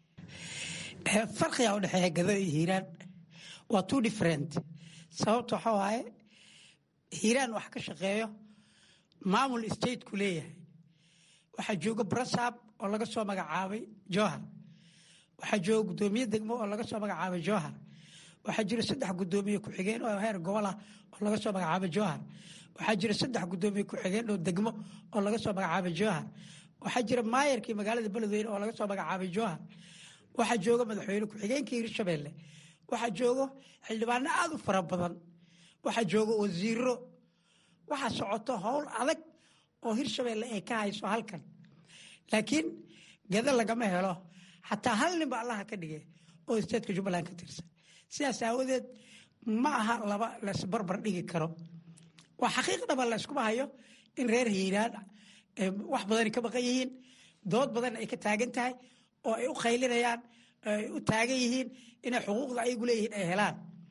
farqiga u dhexeeya gado iyo hiiraan waa two different sababta waxa waaye hiiraan wax ka shaqeeyo maamul stateku leeyahay waxaa jooga brasab oo laga soo magacaabay johar waxaa jooga guddoomiye degmo oo laga soo magacaabay johar waxaa jira saddex gudoomiye ku-xigeen oo heer gobolah oo laga soo magacaabay johar waxaa jira saddex gudoomiye ku-xigeen oo degmo oo laga soo magacaabay johar waxaa jira maayarkii magaalada beledweyne oo laga soo magacaabay johar waxaa jooga madaxweyne ku-xigeenkii hirshabelle waxaa joogo xildhibaano aada u fara badan waxaa jooga wasiiro waxaa socoto howl adag oo hirshabelle ay ka hayso halkan laakiin gada lagama helo xataa hal ninba allaha ka dhige oo statka jubbaland ka tirsan sidaas aawadeed ma aha laba laisbarbar dhigi karo waa xaqiiqdhaba la yskuma hayo in reer hiiraan wax badan ka baqan yihiin dood badan ay ka taagan tahay oo ay u qaylinayaan ay u taagan yihiin inay xuquuqda ayagu leeyihiin ay helaan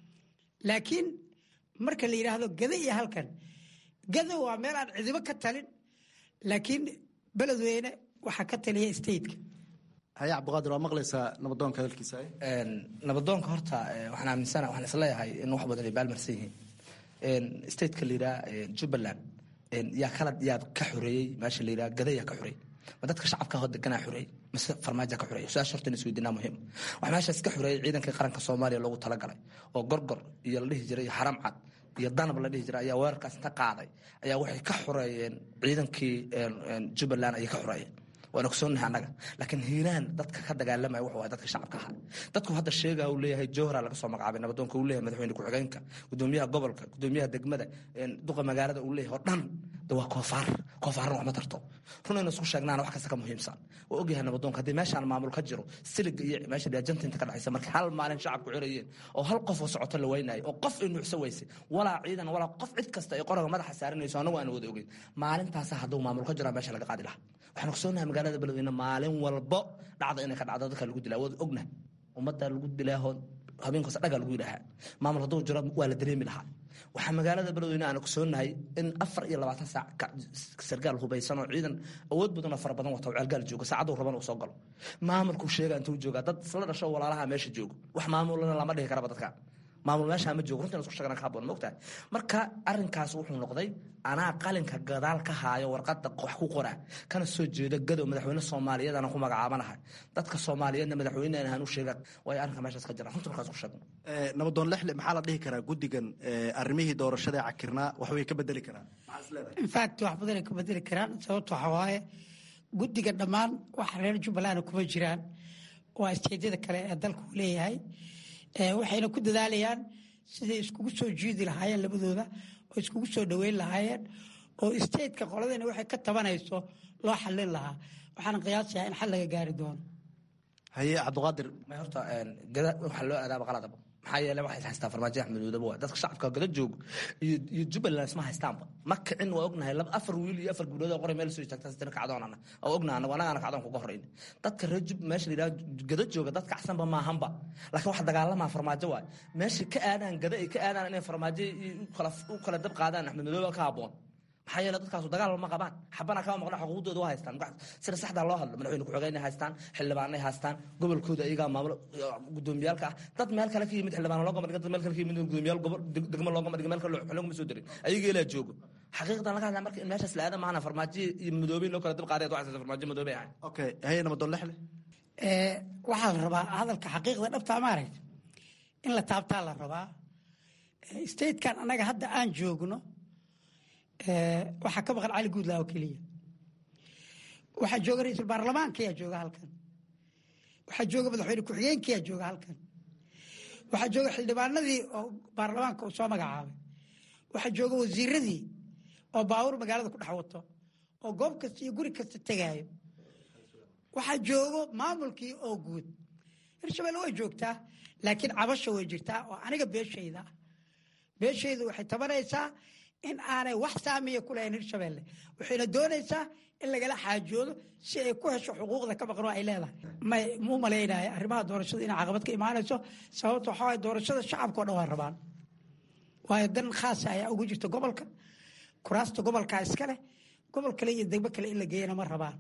laakiin marka la yidhaahdo gada iyo halkan gada waa meel aan cidibo ka talin laakiin beledweyne waxaa ka taliya stateka haye cabdiqaadir waa maqlaysaa nabadoonka hadalkiisa nabadoonka horta waxaan aaminsana waxaan isleeyahay in wax badan ay baalmarsan yihiin stateka la yidhaha jubbaland yaa kala yaa ka xoreeyey meesha la yidhaha gada yaa ka xoreeyey ma dadka shacabka hoo deganaa xoreeyey mise farmaajo ka xoreeyey su-aasha horta in isweydiinaa muhiim waxaa meeshaas ka xoreeyey ciidankii qaranka soomaaliya loogu talagalay oo gorgor iyo la dhihi jiray iyo xaram cad iyo danab la dhihi jiray ayaa weerarkaas inta qaaday ayaa waxay ka xoreeyeen ciidankii jubbaland ayay ka xoreeyeen waan ogsoonnahay annaga laakiin hiiraan dadka ka dagaalamaya wuxuu ahay dadka shacabka ahaa dadku hadda sheegaa uu leeyahay jowhara laga soo magacaabay nabadoonka uu leeyahay madaxweyne ku-xigeenka gudoomiyaha gobolka gudoomiyaha degmada duqa magaalada uu leeyahay oo dhan de waa koofaar koofaarna wax ma tarto runayna isku sheegnaana wax kasta ka muhiimsan waa ogyahay nabadoonka haddii meeshaan maamul ka jiro siliga iyo meesha dhiajanta inta ka dhexaysa markii hal maalin shacabku cirayeen oo hal qof oo socoto la weynayo oo qof ay nuucso weysay walaa ciidan walaa qof cid kasta ay qoraga madaxa saaranayso anagu aan wada ogeyn maalintaasa hadduu maamul ka jiro meesha laga qaadi lahaa waxaan ogsoonahay magaalada beledweyne maalin walbo dhacda inay ka dhacdo dadka lagu dilaa wada ogna ummadda lagu dilaaho habeenkaas dhagaa lagu yidhaahaa maamul hadduu jiro waa la dareemi lahaa waxaa magaalada beledweyne aan ogsoonahay in afar iyo labaatan saac sargaal hubaysan oo ciidan awood badan oo fara badan wata ceelgaal jooga saacaduu raban uu soo galo maamulkuu sheega intuu joogaa dad isla dhasho walaalaha meesha joogo wax maamulana lama dhihi karaba dadka maamul meeshaa ma joogo runtii isku sheegana ka haboon mogtahay marka arrinkaas wuxuu noqday anaa qalinka gadaal ka haayo warqadda wax ku qora kana soo jeeda gadow madaxweyne soomaaliyeed anaan ku magacaabanahay dadka soomaaliyeedna madaxweyne aan u sheega way arrinka meeshaas ka jira runtii markaas ku sheegno nabadoon lexle maxaa la dhihi karaa guddigan arrimihii doorashada cakirnaa wax way ka bedeli karaan infact wax badanay ka bedeli karaan sababto waxa waaye guddiga dhammaan wax reer jubbaland kuma jiraan waa isteedyada kale ee dalku leeyahay waxayna ku dadaalayaan siday iskugu soo jiidi lahaayeen labadooda oo iskugu soo dhoweyn lahaayeen oo stateka qoladana waxay ka tabanayso loo xallin lahaa waxaana qiyaasayaa in xal laga gaari doono haye cabdiqaadir horta gada waxaa loo aadaaba qaladaba maxaa yeele waxay haystaan farmaajo axmed madoobe waa dadka shacabka gada joogo iyo iyo jubbaland isma haystaanba ma kicin waa ognahay laba afar wiil iyo afar gabdhood oo qoray meel soo istaagtaa sitina kacdoonana waa ognahay anagu anagaana kacdoon kuga horeyn dadka reer jub meesha la yidhaha gada jooga dad kacsanba maahanba laakiin wax dagaalamaa farmaajo waay meesha ka aadaan gada ay ka aadaan inay farmaajo u kala dab qaadaan axmed madoobe ka habboon maxaa yeele dadkaasu dagaal ma qabaan xabana kama maqna xuquuqdooda waa haystaan sida saxdaa loo hadlo madaxweyne ku-xigeenay haystaan xildhibaanay haystaan gobolkooda iyagaa maamulo gudoomiyaalka ah dad meel kale ka yimid xildhibaan loogama dhigin dad meel kale ka yimid gudoomiyaal gobol degmo loogama dhigin meel kale loogama soo dirin ayaga ilaa joogo xaqiiqdan laga hadlaa marka in meeshaas la aada maahana farmaajo iyo madoobeyn loo kala dib qaaday waxaysa farmaajo madoobe ahay okay haye nabadon lexle waxaa la rabaa hadalka xaqiiqda dhabtaa maaragta in la taabtaa la rabaa statekan annaga hadda aan joogno waxaa ka maqan cali guudlaa oo keliya waxaa jooga ra-iisul baarlamaankayaa jooga halkan waxaa jooga madaxweyne ku-xigeenkayaa jooga halkan waxaa jooga xildhibaanadii oo baarlamaanka uu soo magacaabay waxaa jooga wasiiradii oo baawur magaalada ku dhex wato oo goob kasta iyo guri kasta tegaayo waxaa joogo maamulkii oo guud hirshabelle way joogtaa laakiin cabasha way jirtaa oo aniga beeshayda ah beeshaydu waxay tabanaysaa in aanay wax saamiya ku lahayn hirshabelle waxayna doonaysaa in lagala xaajoodo si ay ku hesho xuquuqda ka maqan oo ay leedahay may muu malaynaya arrimaha doorashada inay caqabad ka imaanayso sababta waxaa waay doorashada shacabka o dhan waa rabaan waayo dan khaasa ayaa ugu jirta gobolka kuraasta gobolkaa iska leh gobol kale iyo degmo kale in la geeyana ma rabaan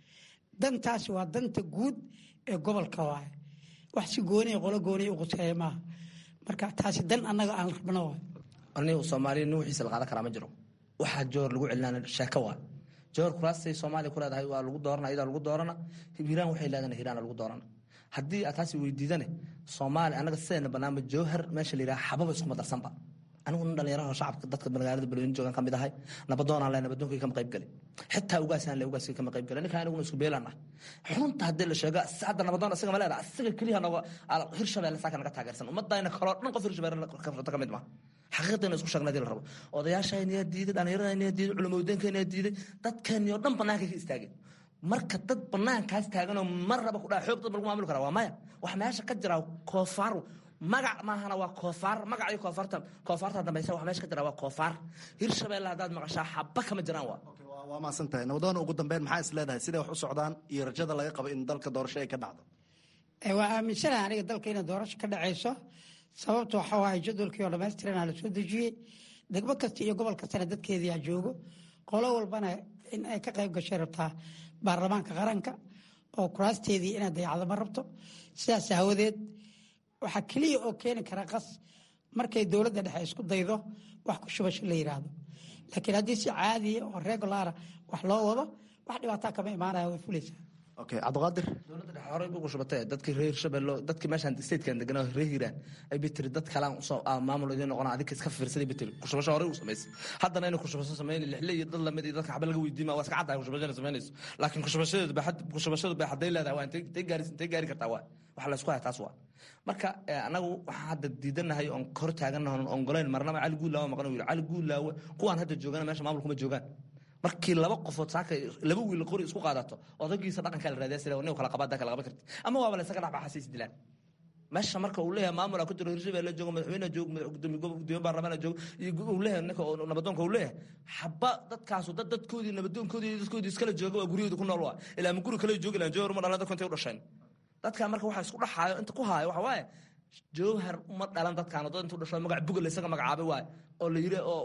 dantaasi waa danta guud ee gobolka waaye wax si gooniya qolo gooniya u quseeya maaha marka taasi dan annaga aan rabno waay anigu soomaaliya nin wixiisa la qaadan karaa ma jiro waxaa joor lagu celinaan sheeko waa joor kuraastay soomaaliya ku leedahay waa lagu doorana iyadaa lagu doorana hiiraan waxay leedahay hiiraana lagu doorana haddii aad taasi weydiidane soomaaliya annaga sideena banaanba jowhar meesha la yidhaha xababa iskuma darsanba anigu nin dhalinyaraha shacabka dadka magaalada balweyne joogan ka mid ahay nabadoonaan le nabadoonkay kama qayb gale xitaa ugaasaan le ugaaskay kama qayb gale ninka aniguna isku beelaan ah xunta haddii la sheego hadda nabadoon isaga ma leedaha isaga keliya noga hirshabelle saaka naga taageersan ummadayna kaloo dhan qof hirshabelle ka mid ma xaqiiqdayna isku sheegnadii la rabo odayaashaynayaa diiday dhallinyaradaynayaa diiday culimowdeenkaynayaa diiday dadkeenii oo dhan bannaankay ka istaageen marka dad banaankaas taaganoo mar raba ku dhaa xoog dad lagu maamuli kara waa maya wax meesha ka jira koofaar magac maahana waa koofaar magac iyo koofaarta koofaarta dambaysa wax meesha ka jira waa koofaar hirshabelle haddaad maqashaa xaba kama jiraan waa waa maasan tahay nabadoon ugu dambeyn maxaa is leedahay siday wax u socdaan iyo rajada laga qabo in dalka doorasho ay ka dhacdo waa aaminsanaha aniga dalka inay doorasho ka dhacayso sababta waxa waaye jadwalkii oo dhammaystiranaa la soo dejiyey degmo kasta iyo gobol kastana dadkeediaa joogo qolo walbana in ay ka qayb gashay rabtaa baarlamaanka qaranka oo kuraasteedii inay dayacdo ma rabto sidaas aawadeed waxaa keliya oo keeni kara qas markay dowladda dhexe isku daydo wax ku shubasho la yidhaahdo laakiin haddii si caadiya oo regulara wax loo wado wax dhibaataa kama imaanaya way fulaysaa okay cabdiqaadir dowladda dhexe horey ugu shubatay dadkii reer hirshabelle dadkii meeshaan statekan deganaa reer hiiraan ay bitiri dad kalaan usoo maamul idiin noqona adinka iska fiirsaday bitiri kushubasho horey u samaysay haddana inay kushubasho samayni lixle iyo dad lamid iyo dadka xaba laga weydiima waa iska caddahay kushubashana samaynayso laakiin kushubashadeedu ba kushubashadu bay hadday leedahay waa intay gaari intay gaari kartaa waa waxa la isku haya taas waa marka anagu waxaan hadda diidanahay oon hor taaganahay oon ongolayn marnaba cali guudlaawe maqan yiri cali guudlaawe kuwaan hadda joogana meesha maamul kuma joogaan markii laba qofood saaka laba wiil qori isku qaadato odagiisa dhaqanka la raadiya sida nin kala qabaada kala qaban karti ama waaba la isaga dhacba xasiis dilaan meesha marka uu leeyahay maamul ku jiro hirshabelle joogo madaxweyne joogo gudoomiye gudoomiye baarlamaan joogo iyo uu leeyahay ninka nabadoonka uu leeyahay xaba dadkaasu dad dadkoodii nabadoonkoodii dadkoodii iskala jooga waa guryahooda ku nool waa ilaa ma guri kale joogi lahan jowhar ma dhalan dadku intay u dhasheen dadka marka waxa isku dhaxaayo inta ku haayo waxa waaye jowhar uma dhalan dadkaan dad intuu dhasho magac bugal isaga magacaabay waaye oo la yiri oo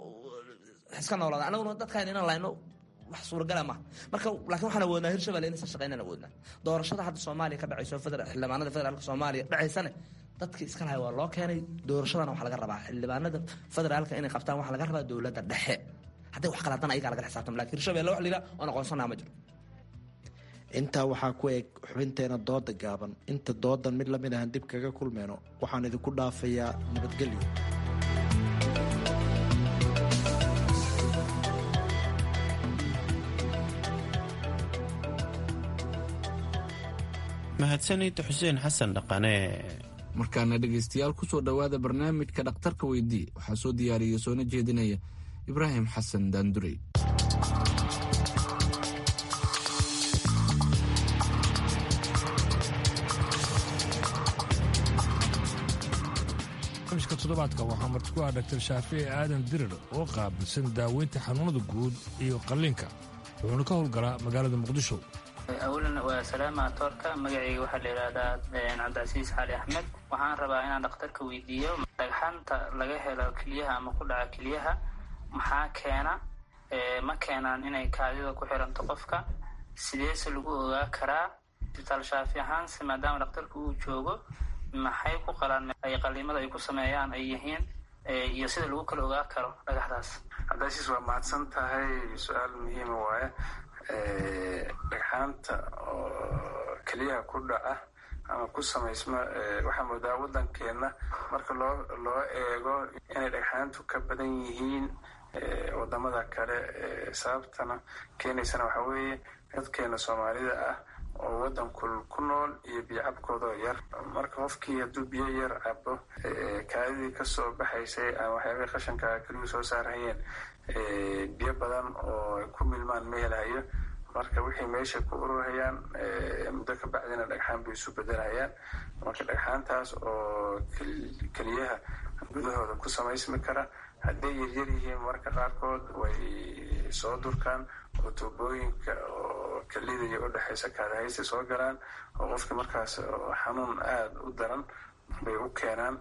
iska noolaada anaguna dadkaan inaan layno wax suuragala maaha marka laakiin waxaan awoodnaa hirshabelle inaysan shaqeynaan awoodnaa doorashada hadda soomaaliya ka dhacayso xildhibaanada federaalka soomaaliya dhacaysane dadkii iska lahay waa loo keenay doorashadana waxaa laga rabaa xildhibaanada federaalka inay qabtaan waxaa laga rabaa dowladda dhexe hadday wax qaladan ayagaa lagala xisaabtama lakin hirshabelle wax la yidhaha oon aqoonsanaa ma jiro intaa waxaa ku eg xubinteena dooda gaaban inta doodan mid lamid ahan dib kaga kulmeyno waxaan idinku dhaafayaa nabadgelyo mahadsanid xuseen xasan dhaqane markaana dhegaystayaal ku soo dhowaada barnaamijka dhakhtarka weydii waxaa soo diyaariya soona jeedinaya ibraahim xasan daandurey toddobaadka waxaa marti ku ah dhaktar shaafici aadan dirir oo qaabilsan daaweynta xanuunada guud iyo qalliinka wuxuuna ka howlgalaa magaalada muqdisho awalan waa salaama toorka magacayga waxaa la yidhaahdaa cabdicasiis xali axmed waxaan rabaa inaan dhakhtarka weydiiyo dhagxaanta laga helo keliyaha ama ku dhaca keliyaha maxaa keena ma keenaan inay kaadida ku xiranto qofka sideese lagu ogaa karaa isbitaal shaafi ahaanse maadaama dhakhtarka uu joogo maxay ku qalaan ay qaliimada ay ku sameeyaan ay yihiin iyo sida lagu kala ogaa karo dhagaxdaas cabdicasiis waa mahadsan tahay su-aal muhiima waaye dhagxaanta oo keliyaha ku dhaca ama ku samaysma waxaa moodaa waddankeenna marka loo loo eego inay dhagxaantu ka badan yihiin wadamada kale sababtana keenaysana waxaa weeye dadkeena soomaalida ah oo waddankul ku nool iyo biyocabkoodoo yar marka qofkii hadduu biyo yar cabo kaadidii kasoo baxaysay ama waxyaabahii qashanka keliyuu soo saarhayeen biyo badan oo ay ku milmaan ma helahayo marka wixii meesha ku ururhayaan muddo ka bacdina dhagxaan bay isu bedelhayaan marka dhagxaantaas oo keliyaha gudahooda ku samaysmi kara hadday yaryar yihiin marka qaarkood way soo durkaan oo tuubooyinka oo kelida iyo udhexaysa kaadahaysta soo galaan oo qofka markaas xanuun aada u daran bay u keenaan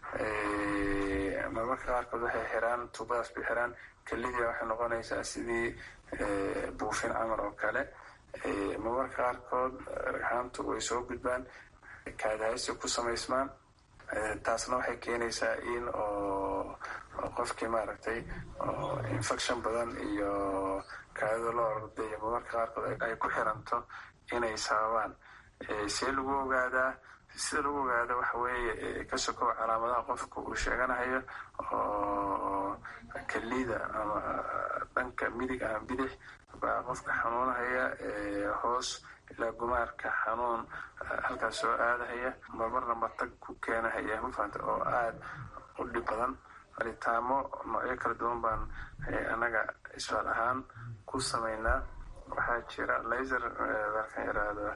marmarka qaarkood waxay xiraan tuubadaas bay xiraan kelidia waxay noqonaysaa sidii buufin camal oo kale marmarka qaarkood dhagxaantu way soo gudbaan kaadahaysta ku samaysmaan taasna waxay keenaysaa in oo qofkii maaragtay infection badan iyo kaadida loo ordayo marmarka qaarkood ay ku xiranto inay sababaan see lagu ogaadaa sida lagu ogaado waxa weeye ka sokow calaamadaha qofka uu sheeganahayo oo kelida ama dhanka midig ama bidix baa qofka xanuunahaya hoos ilaa gumaarka xanuun halkaas soo aadahaya marmarna matag ku keenahaya mafahanta oo aada u dhib badan aritaamo noocyo kala duwan baan annaga isbaal ahaan ku samaynaa waxaa jira laser markaan yaraahdo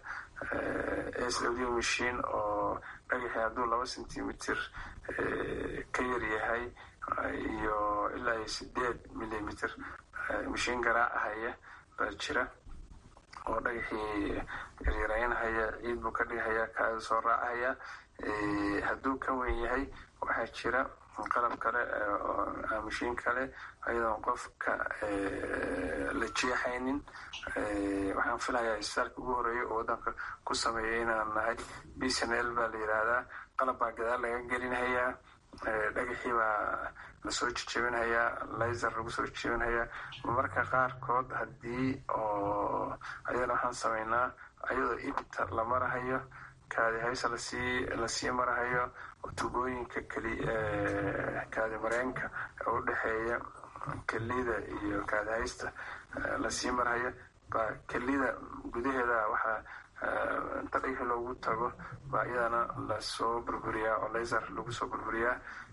s w machine oo dhagaxii hadduu laba centimeter ka yaryahay iyo ilaa iyo sideed millimeter mashiin garaacahaya baa jira oo dhagaxii yaryaraynahaya ciid buu ka dhigahaya kaada soo raacahaya hadduu ka weyn yahay waxaa jira qalab kale mashiin kale ayadoon qofka la jeexaynin waxaan filayaa isbitaalka ugu horeeya oo waddanka ku sameeya inaan nahay b c n l baa la yidhaahdaa qalab baa gadaal laga gelinhayaa dhagaxii baa lasoo jejebinhayaa laser lagu soo jejebinhayaa marmarka qaarkood haddii oo ayadana waxaan sameynaa ayadoo ibta la marahayo kaadi haysa lasii lasii marahayo tubooyinka keli kaadi mareenka ee u dhexeeya kelida iyo kaadi haysta lasii marahayo baa kelida gudaheeda waxaa inta dhagaxi loogu tago baa iyadana lasoo burburiyaa oo laser lagu soo burburiyaa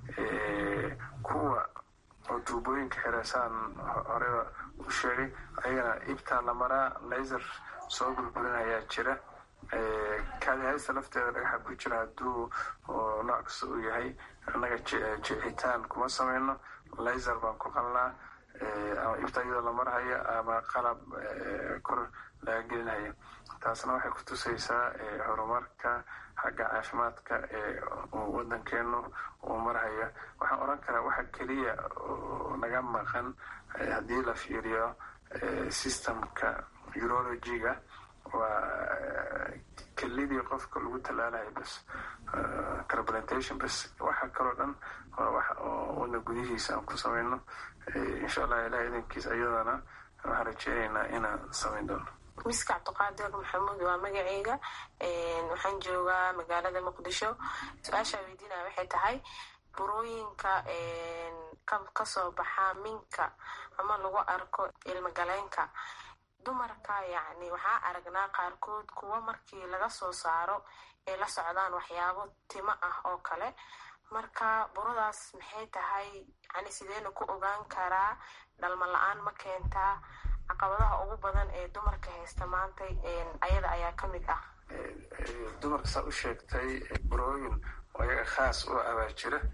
kuwa oo tuubooyinka xireesaan horeba u sheegay ayagana ibtaa la maraa laser soo burburinayaa jira kaadi haysta lafteeda dhagaxa ku jira hadduu nooc kasta uu yahay annaga jeexitaan kuma sameyno laser baan ku qalnaa ama ibta iyadoo la marhayo ama qalab kor laga gelinhayo taasna waxay ku tusaysaa horumarka xagga caafimaadka ee waddankeenu uu marhayo waxaan odhan karaa waxa keliya naga maqan haddii la fiiriyo systemka urologiga waa kelidii qofka lagu tallaalayo bas transplantation bas waxa kaloo dhan waa wax oo waddan gudihiisa aan ku samayno insha allah ilaah idankiis ayadana waxaan rajeynaynaa inaan samayn doono miska cabdiqaadir maxamuud waa magaceyga waxaan joogaa magaalada muqdisho su-aashaa weydiinaya waxay tahay burooyinka kasoo baxa minka ama lagu arko ilmagaleenka dumarka yacni waxaa aragnaa qaarkood kuwa markii laga soo saaro ay la socdaan waxyaabo timo ah oo kale marka buradaas maxay tahay yani sideena ku ogaan karaa dhalma la-aan ma keentaa caqabadaha ugu badan ee dumarka haysta maanta ayada ayaa ka mid ah dumarka saa u sheegtay burooyin oo iyaga khaas u abaa jira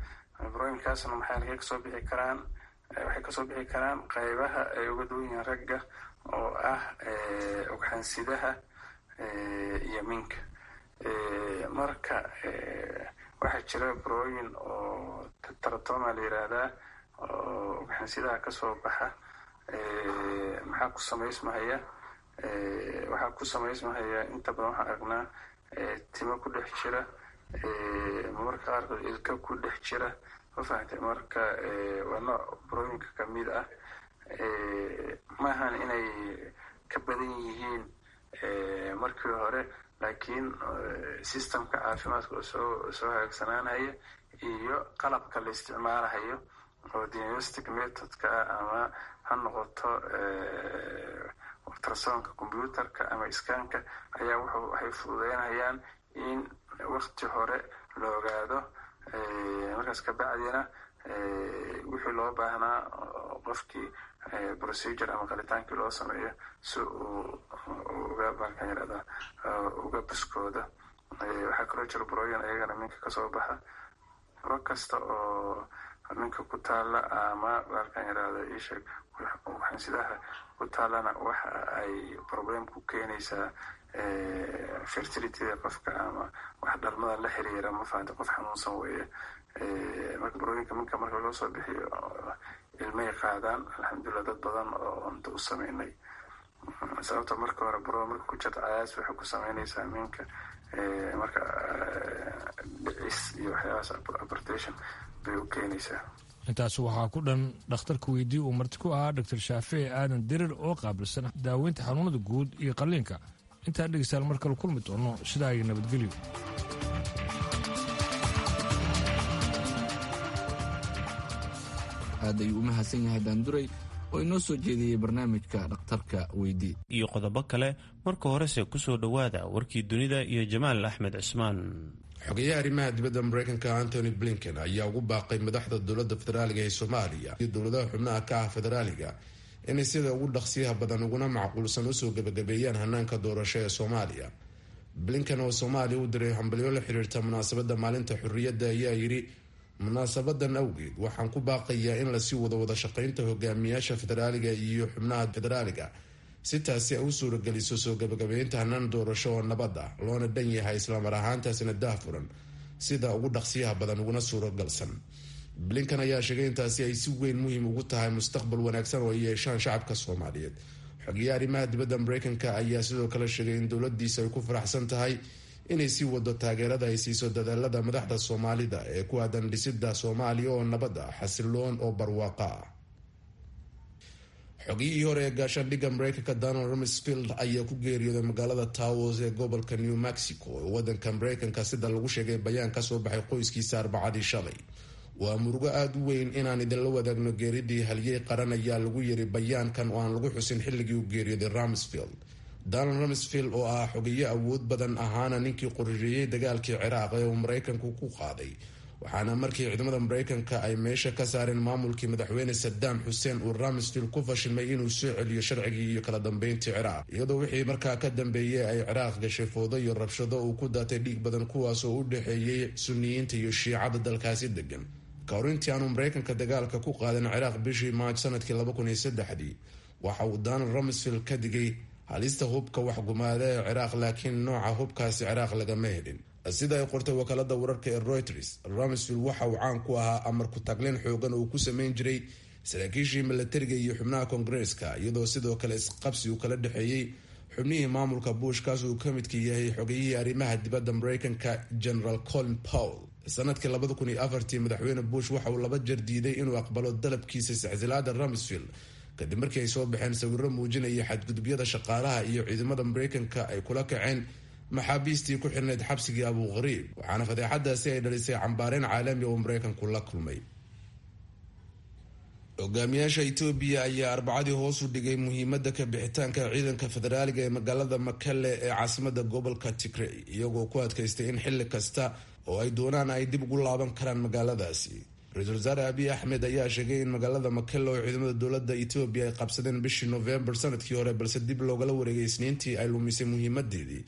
burooyinkaasna maxay halkay kasoo bixi karaan waxay kasoo bixi karaan qaybaha ay uga duwan yihiin ragga oo ah ugxansidaha iyo minka marka waxaa jira burooyin oo taratoma la yiraahdaa oo ugxansidaha kasoo baxa maxaa ku samaysmahaya waxaa ku samaysmahaya inta badan waxaan aragnaa timo ku dhex jira marmarka qaarkood ilka ku dhex jira ma fahamtay marka waa nooc burooyinka kamid ah maahan inay ka badan yihiin markii hore laakiin systemka caafimaadka oo soo soo hagaagsanaanaya iyo qalabka la isticmaalahayo oo diagnostic methodka ama ha noqoto ultrasonka computerka ama iskaanka ayaa wuxuu waxay fududeynayaan in wakti hore la ogaado markaas kabacdina wixii loo baahnaa qofkii procedure ama qalitaankii loo sameeyo si uu uga baalkan yirahda uga buskooda waxaa kaloo jira burooyin ayagana minka kasoo baxa buro kasta oo minka ku taala ama baalkan yirahda isheeg waxansidaha ku taalana waxa ay problem ku keenaysaa fertilityda qofka ama wax dhalmada la xiriira ma fahanta qof xanuunsan weeye marka burooyinka minka marka loo soo bixiyo ilmay qaadaan alxamdulilah dad badan oo unta u sameynay sababta marka hore buro marka ku jirta cayaas waxay ku sameynaysaa minka marka dhicis iyo waxyaabahaas abortation bay u keenaysaa intaas waxaa ku dhan dhakhtarka weydii uu marti ku ahaa dor shaafici aadan dirir oo qaabilsan daaweynta xanuunada guud iyo qalliinka intaan dhegeystaal mar kale kulmi doono sidaa iyo nabadgelyo aad ayuu u mahadsan yahay daanduray oo inoo soo jeediyey barnaamijka dhakhtarka weydii iyo qodobo kale marka horese kusoo dhowaada warkii dunida iyo jamaal axmed cismaan xogeyaha arrimaha dibadda mareykanka antony blinken ayaa ugu baaqay madaxda dowladda federaaliga ee soomaaliya iyo dowladaha xubnaha ka ah federaaliga inay sida ugu dhaqsiyaha badan uguna macquulsan usoo gebagabeeyaan hanaanka doorasho ee soomaaliya blinken oo soomaaliya u diray hambalyo la xiriirta munaasabadda maalinta xurriyadda ayaa yidhi munaasabadan awgeed waxaan ku baaqayaa in lasii wado wada shaqeynta hogaamiyaasha federaaliga iyo xubnaha federaaliga si taasi ay u suurageliso soo gabagabeynta hanaan doorasho oo nabad ah loona dhan yahay islamar ahaantaasina daahfuran sida ugu dhaqsiyaha badan uguna suuragalsan blinkan ayaa sheegay intaasi ay si weyn muhiim ugu tahay mustaqbal wanaagsan oo ay yeeshaan shacabka soomaaliyeed xogeyaha arrimaha dibadda mareykanka ayaa sidoo kale sheegay in dowladiisa ay ku faraxsan tahay inay sii wado taageerada ay siiso dadaalada madaxda soomaalida ee ku aadan dhisida soomaaliya oo nabad ah xasiloon oo barwaaqo ah xogiyihii hore ee gaashaandhigga mareykanka donald rumsfield ayaa ku geeriyooday magaalada towos ee gobolka new mexico ee wadanka mareykanka sida lagu sheegay bayaan kasoo baxay qoyskiisa arbacadii shalay waa murugo aada u weyn inaan idinla wadaagno geeridii halyey qaran ayaa lagu yiri bayaankan oo aan lagu xusin xilligii uu geeriyooday rumsfield donald rumsfield oo ah xogeyo awood badan ahaana ninkii qorsheeyey dagaalkii ciraaq ee uu mareykanku ku qaaday waxaana markii ciidamada mareykanka ay meesha ka saareen maamulkii madaxweyne sadaam xuseen uu rumsfield ku fashilmay inuu soo celiyo sharcigii iyo kala dambeyntii ciraaq iyadoo wixii markaa ka dambeeyey ay ciraaq gashay foodo iyo rabshado uu ku daatay dhiig badan kuwaas oo u dhexeeyey suniyiinta iyo shiicada dalkaasi degan ka hor intii aanu mareykanka dagaalka ku qaadan ciraaq bishii maaj sanadkii laba kun iyo saddexdii waxa uu donald rumsfield ka digay halista hubka waxgumaada ee ciraaq laakiin nooca hubkaasi ciraaq lagama helin sida ay qortay wakaalada wararka ee reuters rumsfield waxa uu caan ku ahaa amar ku taglin xoogan oo ku sameyn jiray saraakiishii milatariga iyo xubnaha koongareeska iyadoo sidoo kale isqabsi uu kala dhexeeyey xubnihii maamulka bush kaas uu ka midka yahay xogeyihii arrimaha dibadda mareykanka general colin powell sanadkii labada kun iyo afartii madaxweyne bush waxa uu laba jeer diiday inuu aqbalo dalabkiisa iscsilaada rumsfield kadib markii ay soo baxeen sawiro muujinaya xadgudubyada shaqaalaha iyo ciidamada mareykanka ay kula kaceen maxaabiistii ku xirnayd xabsigii abu qariib waxaana fadeexadaasi ay dhalisay cambaareyn caalami oo mareykanku la kulmay hogaamiyaasha etoobiya ayaa arbacadii hoos u dhigay muhiimada ka bixitaanka ciidanka federaaliga ee magaalada makale ee caasimada gobolka tigrey iyagoo ku adkaystay in xili kasta oo ay doonaan ay dib ugu laaban karaan magaaladaasi ra-iisul wasaare abiy axmed ayaa sheegay in magaalada makele oo ciidamada dowlada etoobiya ay qabsadeen bishii novembar sanadkii hore balse dib loogala wareegay isniintii ay lumisay muhiimadeedii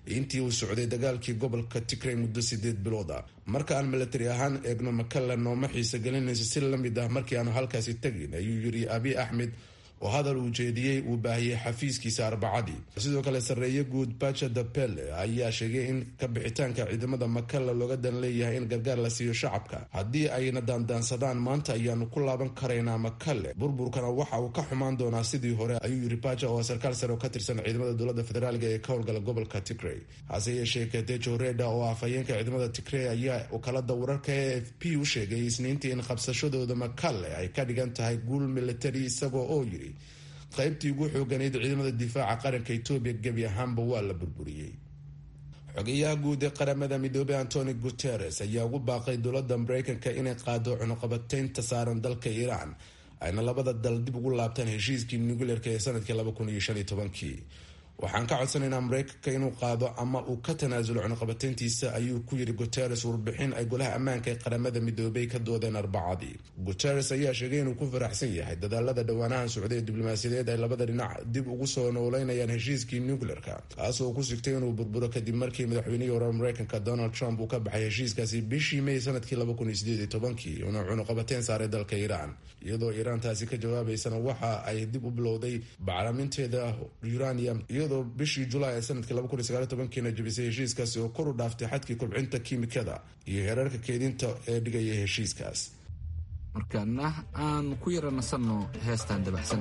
intii uu socday dagaalkii gobolka tigray muddo sideed bilooda marka aan milatari ahaan eegno makalla nooma xiisa gelinayso si lamid ah markii aanu halkaasi tegin ayuu yiri abi axmed oo hadal uu jeediyey uu baahiyey xafiiskiisa arbacadii sidoo kale sarreeye guud baja dapele ayaa sheegay in kabixitaanka ciidamada makalla looga dan leeyahay in gargaar la siiyo shacabka haddii ayna daandaansadaan maanta ayaanu ku laaban karaynaa makalle burburkana waxa uu ka xumaan doonaa sidii hore ayuu yiri baja oo sarkaal sare oo ka tirsan ciidamada dowlada federaalk ee ka howlgala gobolka tigray hase yeeshee katejo reda oo afhayeenka ciidamada tigray ayaa wakaalada wararka e f p u sheegay isniintii in qabsashadooda makalle ay ka dhigan tahay guul militari isagoo oo yiri qaybtii ugu xooganeyd ciidamada difaaca qaranka etoobiya gebi ahaanba waa la burburiyey xogeyaha guud ee qaramada midoobey antoni guteres ayaa ugu baaqay dowladda mareykanka inay qaado cunuqabateynta saaran dalka iiraan ayna labada dal dib ugu laabtaan heshiiskii nucleerka ee sanadkii laba kun iyo shan iyo tobankii waxaan ka codsanaynaa mareykanka inuu qaado ama uu ka tanaasulo cunuqabateyntiisa ayuu ku yiri guteres warbixin ay golaha ammaanka ee qaramada midoobay ka doodeen arbacadii guteres ayaa sheegay inuu ku faraxsan yahay dadaalada dhowaanahan socday ee diblomaasiyadeed ay labada dhinac dib ugu soo nooleynayaan heshiiskii nucleerka kaasoo ku sigtay inuu burburo kadib markii madaxweynihii hore mareykanka donald trump uu ka baxay heshiiskaasi bishii may sanadkii laba kun iyo sideed iyo tobankii uuna cunuqabateyn saaray dalka iiraan iyadoo iiraan taasi ka jawaabaysana waxa ay dib u bilowday bacraminteeda uranium iyadoo bishii julaay ee sanadkii laba kun iyo sagaal iyo tobankiina jabisay heshiiskaasi oo kor u dhaaftay xadkii kobcinta kiimikada iyo heerarka keedinta ee dhigaya heshiiskaas markaana aan ku yara nasanno heestan dabacsan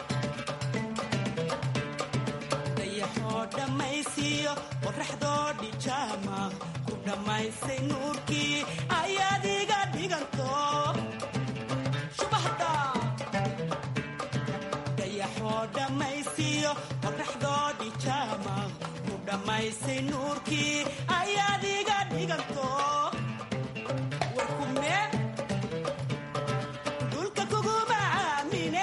dayaxoo dhammaysiiyo qoraxdoo dhijaama ku dhammaysay nuurkii ayaad iga dhiganto shubahda dayaxoo dhammaysiiyo qoraxdoo dhijaama ku dhammaysay nuurkii ayaad iga dhiganto warkume dhulka kuguma aamine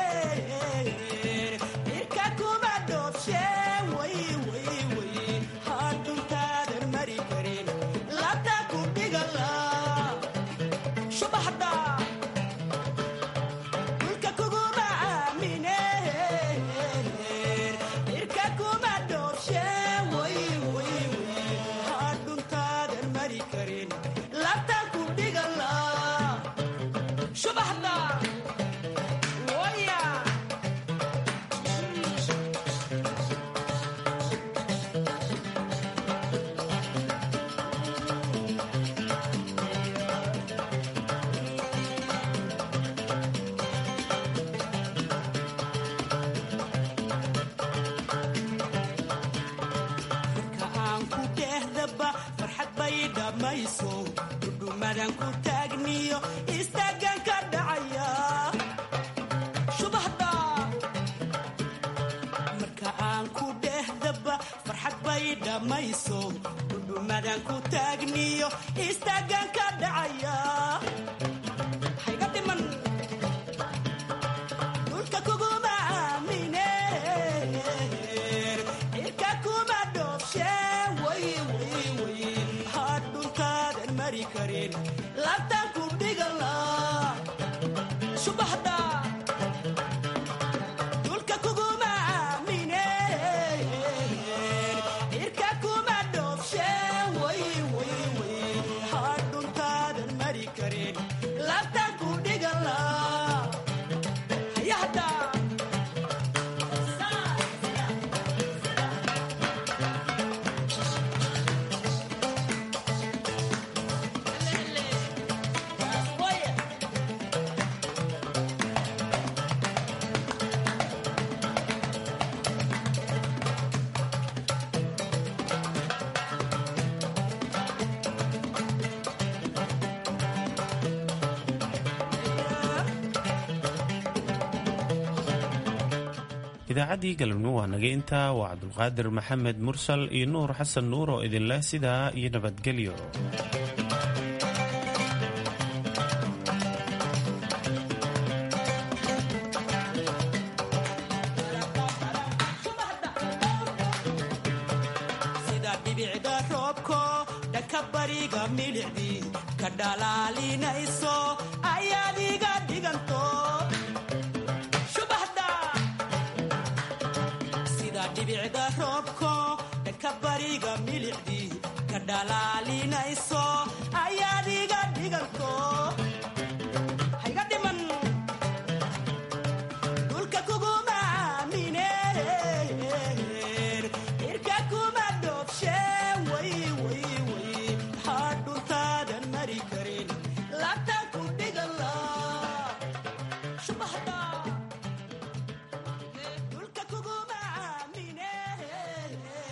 cirka kuma dhoobshe way way way hadhuntaadan mari karin labta ku dhigala shubaxda dhulka kuguma aamine cirka kuma dhoobshe way way way hadhuntaadan mari karin labta ku dhigala shubaxda waya marka aan ku dhehdaba farxad bay dhammayso dhudhumadan ku taagniyo istaagan ka dhacaya shubahda marka aan ku dhehdaba farxad bay dhammayso dhudhumadan ku taagniyo istaagan ka dhacaya hayga dhiman dhulka kuguma aamine cirka kuma dhoobshe way way way hadhuntaadan mari karin labtan ku dhigala subaxda dhulka kuguma aamine cirka kuma dhoobshe way way way hadhuntaadan mari karin labtan ku dhigala hayahda idaacaddii galabnimo waa naga intaa waa cabdulqaadir maxamed mursal iyo nuur xasan nuur oo idinleh sidaa iyo nabadgelyo sida dhibicda roobko dhanka bariga milicdii ka dhalaalinayso ayaad iga dhiganto shubaxda sida dhibicda roobko ka bariga milicdii ka dhalaalinayso ayaad iga dhiganto